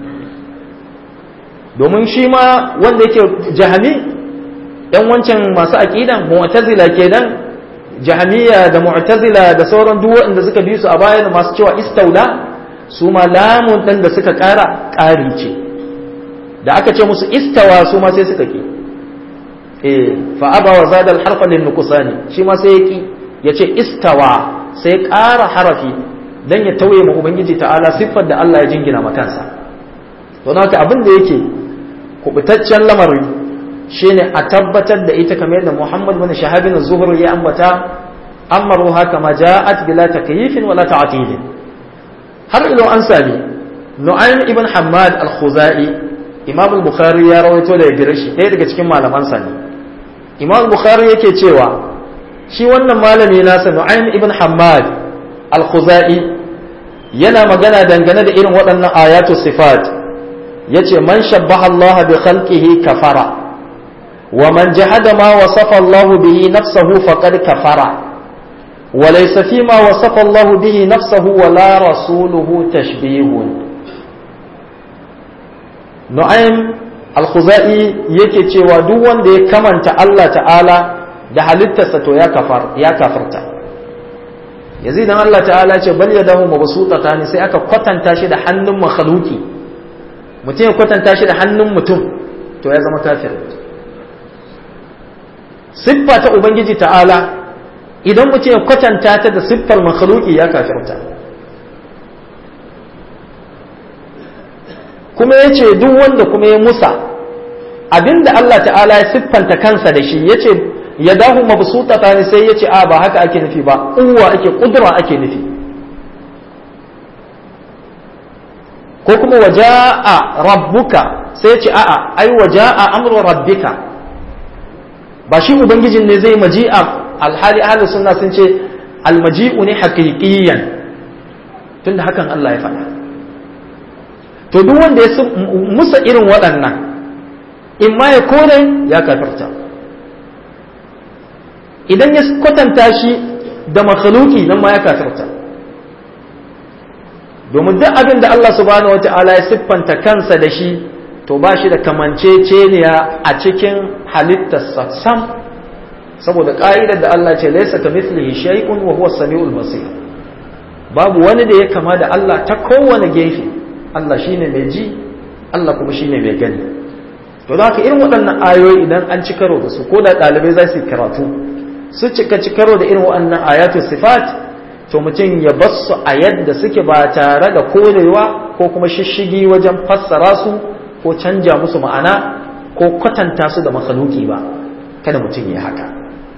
A: domin shi ma wanda yake jahami ‘yan wancan masu aƙidan mu'tazila kenan jahamiya da mu'tazila da sauran duk waɗanda suka bi su a baya da masu cewa istaula su ma lamun ɗin da suka ƙara ƙari ce da aka ce musu istawa su ma sai suka ki eh fa aba wa zada al-harfa lin nuqsani shi ma sai ya ki yace istawa sai ƙara harafi don ya tauye ma Ubangiji ta'ala siffar da Allah ya jingina makansa. Don haka abin da yake kubutaccen lamari shine a tabbatar da ita kamar yadda Muhammad bin Shahabin Zuhur ya ambata amaru haka ma ja'at bila takyifin wala ta'tilin har ilo an sami Nu'aym ibn Hammad al-Khuzai Imam al-Bukhari ya rawaito da gare shi ɗaya daga cikin malaman sa ne imam bukhari yake cewa shi wannan malami nasa nu'aym ibn hammad al-khuzai yana magana dangane da irin waɗannan ayatu sifat yace man shabbaha Allah bi khalqihi kafara wa man jahada ma wasafa Allah bihi nafsahu faqad kafara wa laysa fi ma wasafa Allah bihi nafsahu wa la rasuluhu tashbihun Nu'aym al-Khuzai yake cewa duk wanda ya kamanta Allah ta'ala da halittarsa to ya kafar ya kafarta yanzu idan Allah ta'ala ce bal yadahu mabsutatan sai aka kwatanta shi da hannun makhluki mutum ya kwatanta shi da hannun mutum to ya zama kafir siffa ta ubangiji ta'ala idan mutum ya kwatanta ta da siffar makhluki ya kafirta kuma ya ce duk wanda kuma ya musa abinda Allah ta'ala ya siffanta kansa da shi ya ce ya dahu mabsutata ne sai ya ce a ba haka ake nufi ba uwa ake kudura ake nufi ko kuma waja'a rabbuka sai ya ce a'a ai waja'a amru rabbika ba shi ubangijin ne zai maji'a alhali ahlus sunna sun ce almaji'u ne haqiqiyan tunda hakan Allah ya faɗa to duk wanda ya musa irin waɗannan in ma ya kore ya kafirta idan ya kwatanta shi da makhluki nan ma ya kafirta domin duk abin da Allah subhanahu wata'ala ya siffanta kansa da shi to ba shi da kamanceceniya a cikin halittarsa sam saboda ƙa'idar da Allah ce laisa ka mithlihi shay'un wa huwa samiul basir babu wani da ya kama da Allah ta kowane gefe Allah shine mai ji Allah kuma shine mai gani to za ka irin waɗannan ayoyi idan an ci karo da su ko da ɗalibai za su yi karatu su cika ci karo da irin waɗannan ayatu sifat to mutum ya bar su a yadda suke ba tare da korewa ko kuma shishigi wajen fassara su ko canja musu ma'ana ko kwatanta su da makhluki ba kada mutum ya haka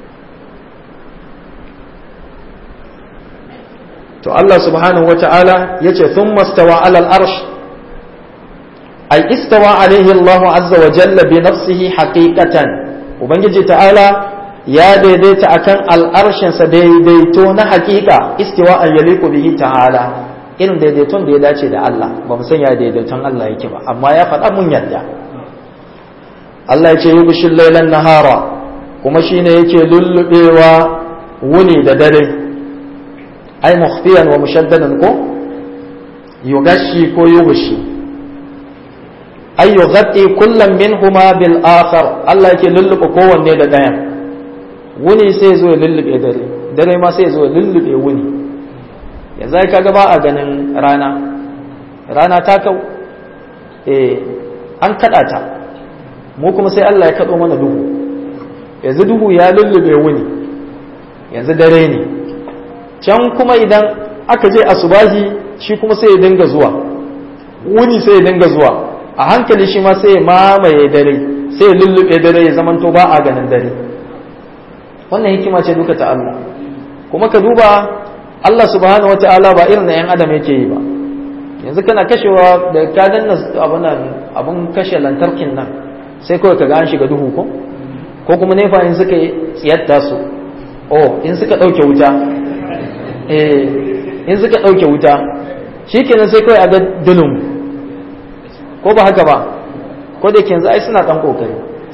A: to Allah subhanahu wata'ala yace thumma stawa 'ala al-arsh ay istawa alayhi Allah azza wa jalla bi nafsihi haqiqatan ubangiji ta'ala ya daidaita akan al'arshin sa daidaito na haqiqa istiwa an yaliqu bihi ta'ala irin daidaiton da ya dace da Allah ba mu san ya daidaiton Allah yake ba amma ya faɗa mun yadda Allah ya ce yubshil laylan nahara kuma shine yake lullubewa wuni da dare ai mukhfiyan wa mushaddadan ko yugashi ko yugushi ai yughatti kullam minhuma bil akhar Allah yake lulluɓe kowanne da ɗayan wuni sai zo ya lullube dare dare ma sai zo ya lullube wuni yanzu ai kaga ba a ganin rana rana ta kau eh an kada ta mu kuma sai Allah ya kado mana duhu yanzu duhu ya lullube wuni yanzu dare ne can kuma idan aka je asubahi shi kuma sai ya dinga zuwa wuni sai ya dinga zuwa a hankali shi ma sai ya mamaye dare sai ya lullube dare ya zamanto ba a ganin dare wannan hikima ce duka ta Allah kuma ka duba Allah subhanahu wata'ala ba irin na yan adam yake yi ba yanzu kana kashewa da ka danna abun abun kashe lantarkin nan sai kawai ka ga an shiga duhu ko ko kuma nefa in suka tsiyatta su oh in suka ɗauke wuta eh in suka ɗauke wuta shi kenan sai kawai a ga dulum ko ba haka ba ko da yanzu ai suna ɗan ƙoƙari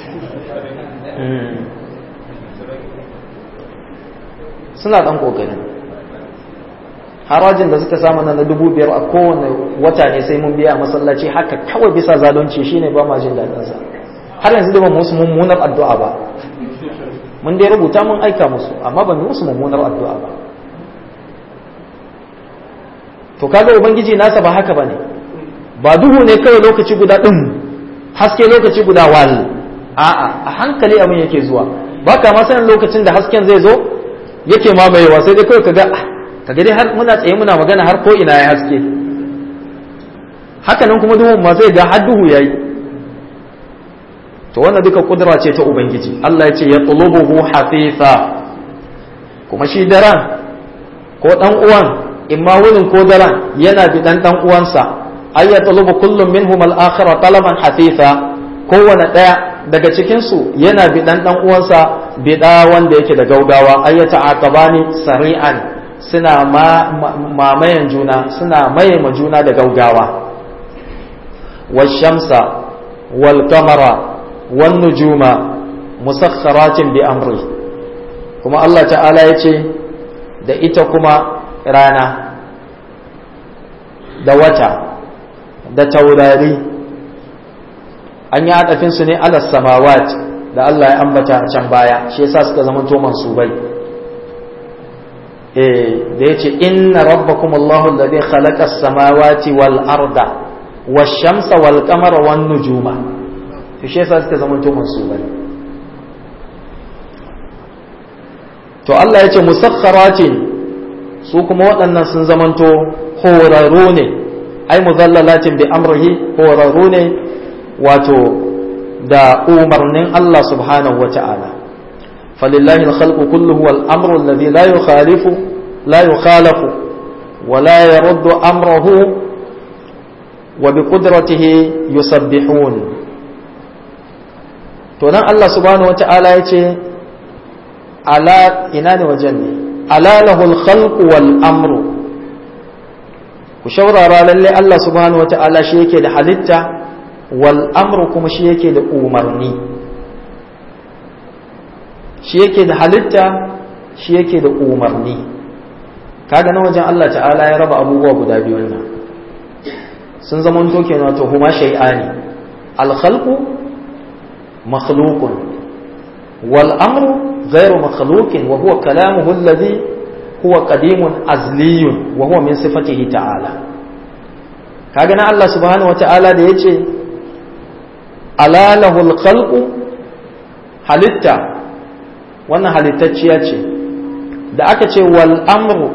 A: suna ɗan ƙoƙari harajin da suka samu na dubu biyar a kowane wata ne sai mun biya a masallaci haka kawai bisa zalunci shine ba ma jin daɗinsa har yanzu da ba musu mummunar addu'a ba mun dai rubuta mun aika musu amma ban yi musu mummunar addu'a ba to kaga ubangiji nasa ba haka bane ba duhu ne kawai lokaci guda din haske lokaci guda wal a'a a hankali abin yake zuwa ba ka ma sanin lokacin da hasken zai zo yake mamayewa sai dai kawai kaga kaga dai har muna tsaye muna magana har ko ina ya haske haka nan kuma duhun ma zai ga har duhu yayi to wannan duka kudura ce ta ubangiji Allah ya ce ya tulubuhu hafifa kuma shi daren ko dan uwan imma wurin ko daren yana bi dan dan uwansa ay ya tulubu kullum minhum al-akhira talaban hafifa kowane daya daga cikinsu yana biɗan ɗan uwansa biɗa wanda yake da gaugawa ayyata aqabani sari'an suna mamayan juna suna maye ma juna da gaugawa washamsa wal kamara wan nujuma musakharatin bi amri kuma Allah ta'ala ya ce da ita kuma rana da wata da taurari an yi haɗafinsu ne alas samawat da Allah ya ambata a can baya shi yasa suka zama to mansubai eh da yace inna rabbakum Allahu alladhi khalaqa as-samawati wal arda wash-shamsa wal qamara wan nujuma to shi yasa suka zama to mansubai to Allah yace musakharatin su kuma waɗannan sun zamanto horarru ne ai muzallalatin bi amrihi horarru ne wato da umarnin Allah subhanahu wa ta'ala falillahi al-khalqu kulluhu wal amru alladhi la yukhalifu la yukhalafu wa la yaruddu amrahu wa bi qudratihi yusabbihun to nan Allah subhanahu wa ta'ala yace ala ina ne wajen ne ala lahul khalqu wal amru ku shaurara lalle Allah subhanahu wa ta'ala shi yake da halitta wal amru kuma shi yake da umarni shi yake da halitta shi yake da umarni kaga na wajen Allah ta'ala ya raba abubuwa guda biyu nan sun zama to kenan wato huma shay'ani al khalqu makhluqun wal amru ghayru makhluqin wa huwa kalamuhu alladhi huwa qadimun azliyun wa huwa min sifatihi ta'ala kaga na Allah subhanahu wa ta'ala da yace alalahul khalqu halitta wannan halittacciya ce da aka ce wal amru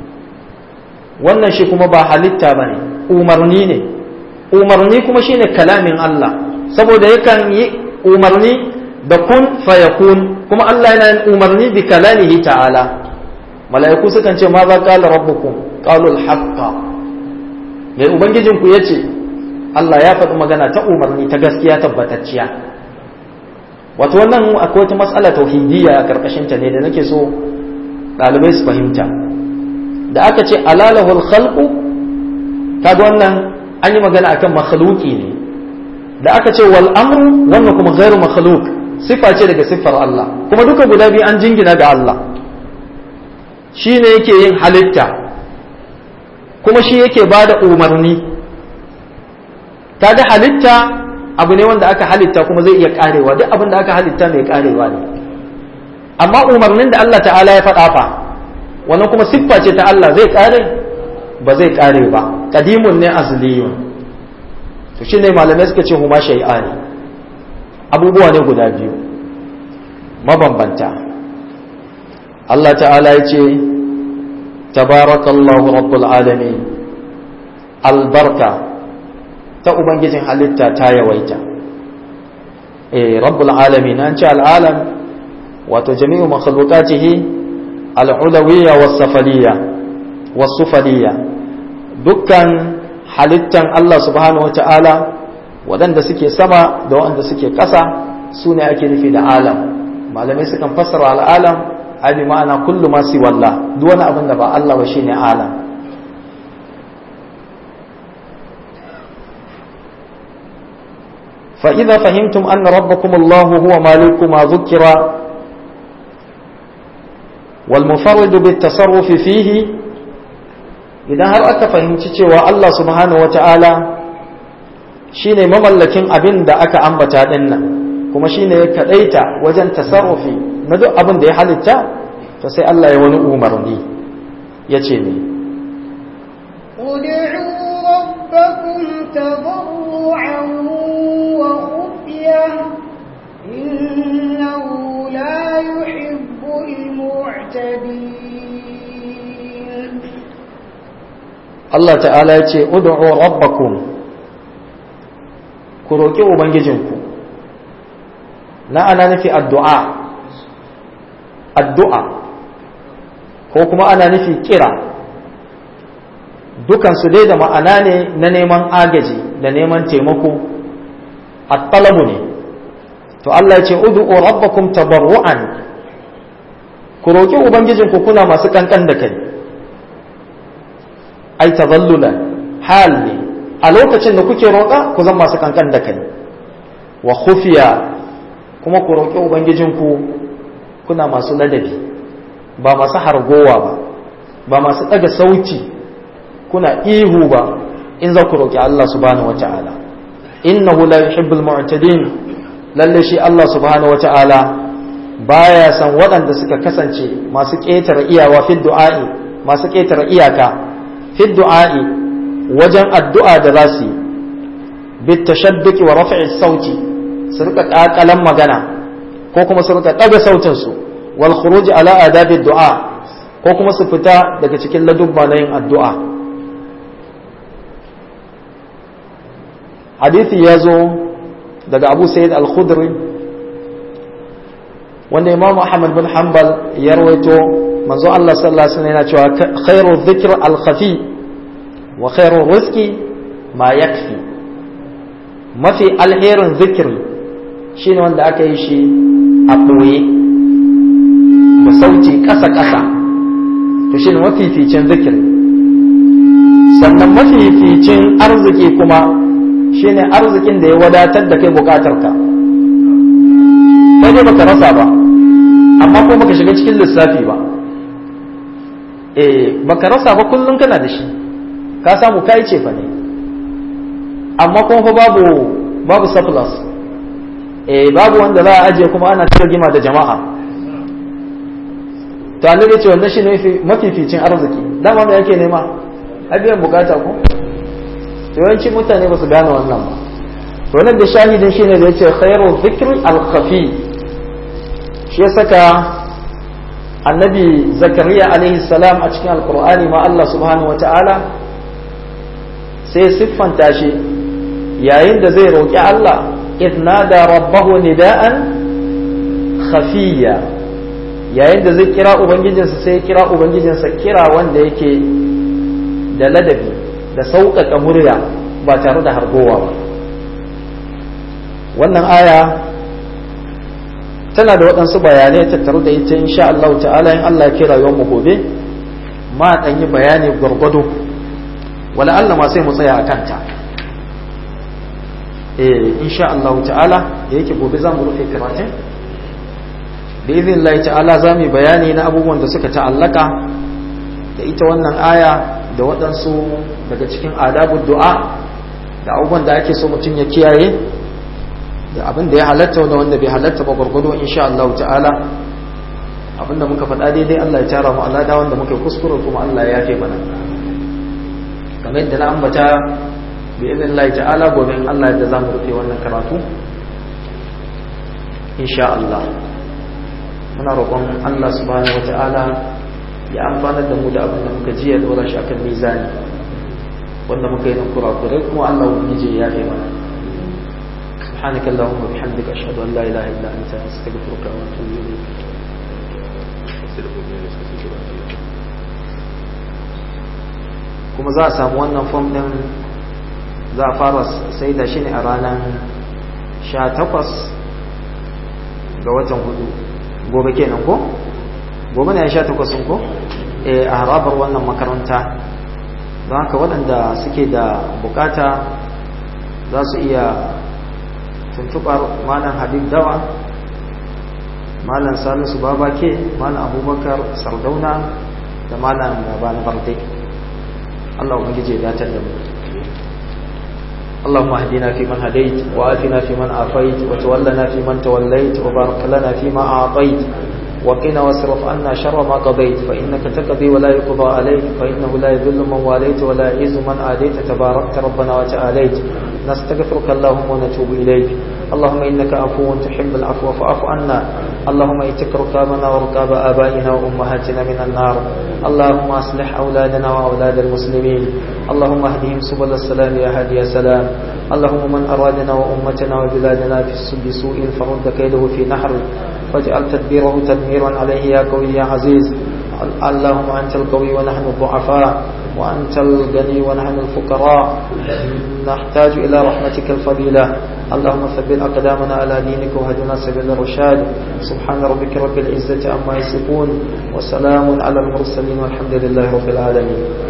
A: wannan shi kuma ba halitta ba ne umarni ne umarni kuma shine kalamin Allah saboda yakan yi umarni da kun fayakun kuma Allah yana yin umarni bi kalamihi ta'ala mala'iku sukan ce ma za qala rabbukum qalu al-haqqa mai ubangijinku yace Allah ya faɗi magana ta umarni ta gaskiya tabbatacciya wato wannan akwai wata matsala tauhidiyya a karkashin ta ne da nake so ɗalibai su fahimta da aka ce alalahul khalqu kaga wannan an yi magana akan makhluki ne da aka ce wal amru wannan kuma ghairu makhluq sifa ce daga siffar Allah kuma duka guda biyu an jingina ga Allah shi ne yake yin halitta kuma shi yake ba da umarni kaga halitta abu ne wanda aka halitta kuma zai iya karewa duk abin da aka halitta mai karewa ne amma umarnin da Allah ta'ala ya faɗa fa wannan kuma siffa ce ta Allah zai kare ba zai kare ba qadimun ne azliyun to shine malamai suka ce huma shay'ani abubuwa ne guda biyu mabambanta Allah ta'ala ya ce tabarakallahu rabbul alamin albarka ta ubangijin halitta ta yawaita eh rabbul alamin an ce al'alam wato jami'u makhluqatihi al'ulawiyya was-safaliyya was-sufaliyya dukkan halittan Allah subhanahu wata'ala waɗanda suke sama da waɗanda suke ƙasa su ne ake nufi da alam malamai sukan fassara al'alam ai bi ma'ana kullu ma si wallah duk wani abin da ba Allah ba shine alam fa idza fahimtum anna rabbakum Allah huwa maliku ma dhukira wal mufarrid bit tasarruf fihi idan har aka fahimci cewa Allah subhanahu wata'ala shine mamallakin abin da aka ambata dinnan kuma shine ya kadaita wajen tasarrufi na duk abin da ya halitta to sai Allah ya wani umarni ya ce ne
B: ربكم تضرعا وخفيا إنه لا يحب المعتدين
A: Allah ta'ala ya ce ud'u rabbakum ku roƙi ubangijinku na ana nufi addu'a addu'a ko kuma ana nufi kira dukansu dai da ma'ana ne na neman agaji da neman taimako a talabu ne to Allah ya ce ud'u rabbakum tabarru'an ku roki ubangijinku kuna masu kankan da kai ai tazallula hal ne a lokacin da kuke roƙa ku zama masu kankan da kai wa khufiya kuma ku roƙi ubangijinku kuna masu ladabi ba masu hargowa ba ba masu ɗaga sauti kuna ihu ba in za ku roƙi Allah subhanahu wata'ala innahu la yuhibbul mu'tadin lalle shi Allah subhanahu wata'ala baya san waɗanda suka kasance masu ƙetare iyawa fi du'a'i masu ƙetare iyaka fi du'a'i wajen addu'a da za su yi bit tashabbuki wa raf'i sauti su rika ƙaƙalan magana ko kuma su rika ɗaga sautin su wal khuruj ala adabi du'a ko kuma su fita daga cikin ladubba na yin addu'a hadithi ya zo daga abu sayyid al-khudri wanda imam ahmad bin hanbal ya rawaito manzo Allah sallallahu alaihi wasallam yana cewa khairu dhikr al-khafi wa khairu rizqi ma yakfi mafi alherin zikiri shine wanda aka yi shi a ɓoye da sauti ƙasa-ƙasa to shine mafificin zikiri sannan mafificin arziki kuma shine arzikin da ya wadatar da kai bukatarka kai dai baka rasa ba amma ko baka shiga cikin lissafi ba eh baka rasa ba kullum kana da shi ka samu kai ce fa ne amma kuma fa babu babu surplus eh babu wanda za a ajiye kuma ana ta gima da jama'a to annabi ce wannan shine mafificin arziki dama me yake nema abiyan bukata ko yawanci mutane ba su gane wannan ba to nan da shahidin shine da yace khairu dhikri al-khafi shi ya saka annabi zakariya alaihi salam a cikin alqur'ani ma Allah subhanahu wataala sai siffanta shi yayin da zai roki Allah idnada rabbahu nida'an khafiya yayin da zai kira ubangijinsa sai kira ubangijinsa kira wanda yake da ladabi da sauƙaƙa murya ba tare da hargowa ba wannan aya tana da waɗansu bayanai tattare da ita insha Allah ta'ala in Allah ya kira yawan mu gobe ma ɗan yi bayani gwargwado wala Allah ma sai mu tsaya a kanta eh insha Allah ta'ala da yake gobe za mu rufe karatun da izin Allah ta'ala za mu yi bayani na abubuwan da suka ta'allaka da ita wannan aya da waɗansu daga cikin adabun du'a da abubuwan da ake so mutum ya kiyaye da abin da ya halatta da wanda bai halatta ba gwargwado insha Allah ta'ala abin da muka faɗa daidai Allah ya tara mu Allah da wanda muka kuskure kuma Allah ya yafe mana kamar yadda na ambata bi idin Allah ta'ala gobe in Allah yadda zamu rufe wannan karatu insha Allah muna roƙon Allah subhanahu wa ta'ala ya amfanar da mu da abin da muka ji ya dora shi akan mizani wanda muka yi nan kurakurai kuma Allah ubangiji ya yi mana سبحانك اللهم وبحمدك أشهد أن لا إله إلا أنت أستغفرك وأتوب إليك kuma za a samu wannan fom din za a fara sai da shi ne a ranar 18 ga watan hudu gobe kenan ko? gobe ne ya 18 ko? a harabar wannan makaranta don haka waɗanda suke da bukata za su iya tuntubar malam habib dawa malam salisu babake malam abubakar sardauna da malam gaba na barde allah ubangiji ya datar da mu اللهم اهدنا فيمن هديت وآتنا فيمن عافيت وتولنا فيمن توليت وبارك لنا فيما أعطيت وقنا واصرف عنا شر ما قضيت فإنك تقضي ولا يقضى عليك فإنه لا يذل من واليت ولا يعز من آديت تباركت ربنا وتعاليت نستغفرك اللهم ونتوب إليك اللهم إنك عفو تحب العفو فاعف عنا اللهم اتك ركابنا وركاب آبائنا وأمهاتنا من النار اللهم أصلح أولادنا وأولاد المسلمين اللهم اهدهم سبل السلام يا هادي يا سلام اللهم من أرادنا وأمتنا وبلادنا في سوء فرد كيده في نحر واجعل تدبيره تدميرا عليه يا قوي يا عزيز اللهم أنت القوي ونحن الضعفاء وأنت الغني ونحن الفقراء نحتاج إلى رحمتك الفضيلة اللهم ثبت أقدامنا على دينك وهدنا سبيل الرشاد سبحان ربك رب العزة عما يصفون وسلام على المرسلين والحمد لله رب العالمين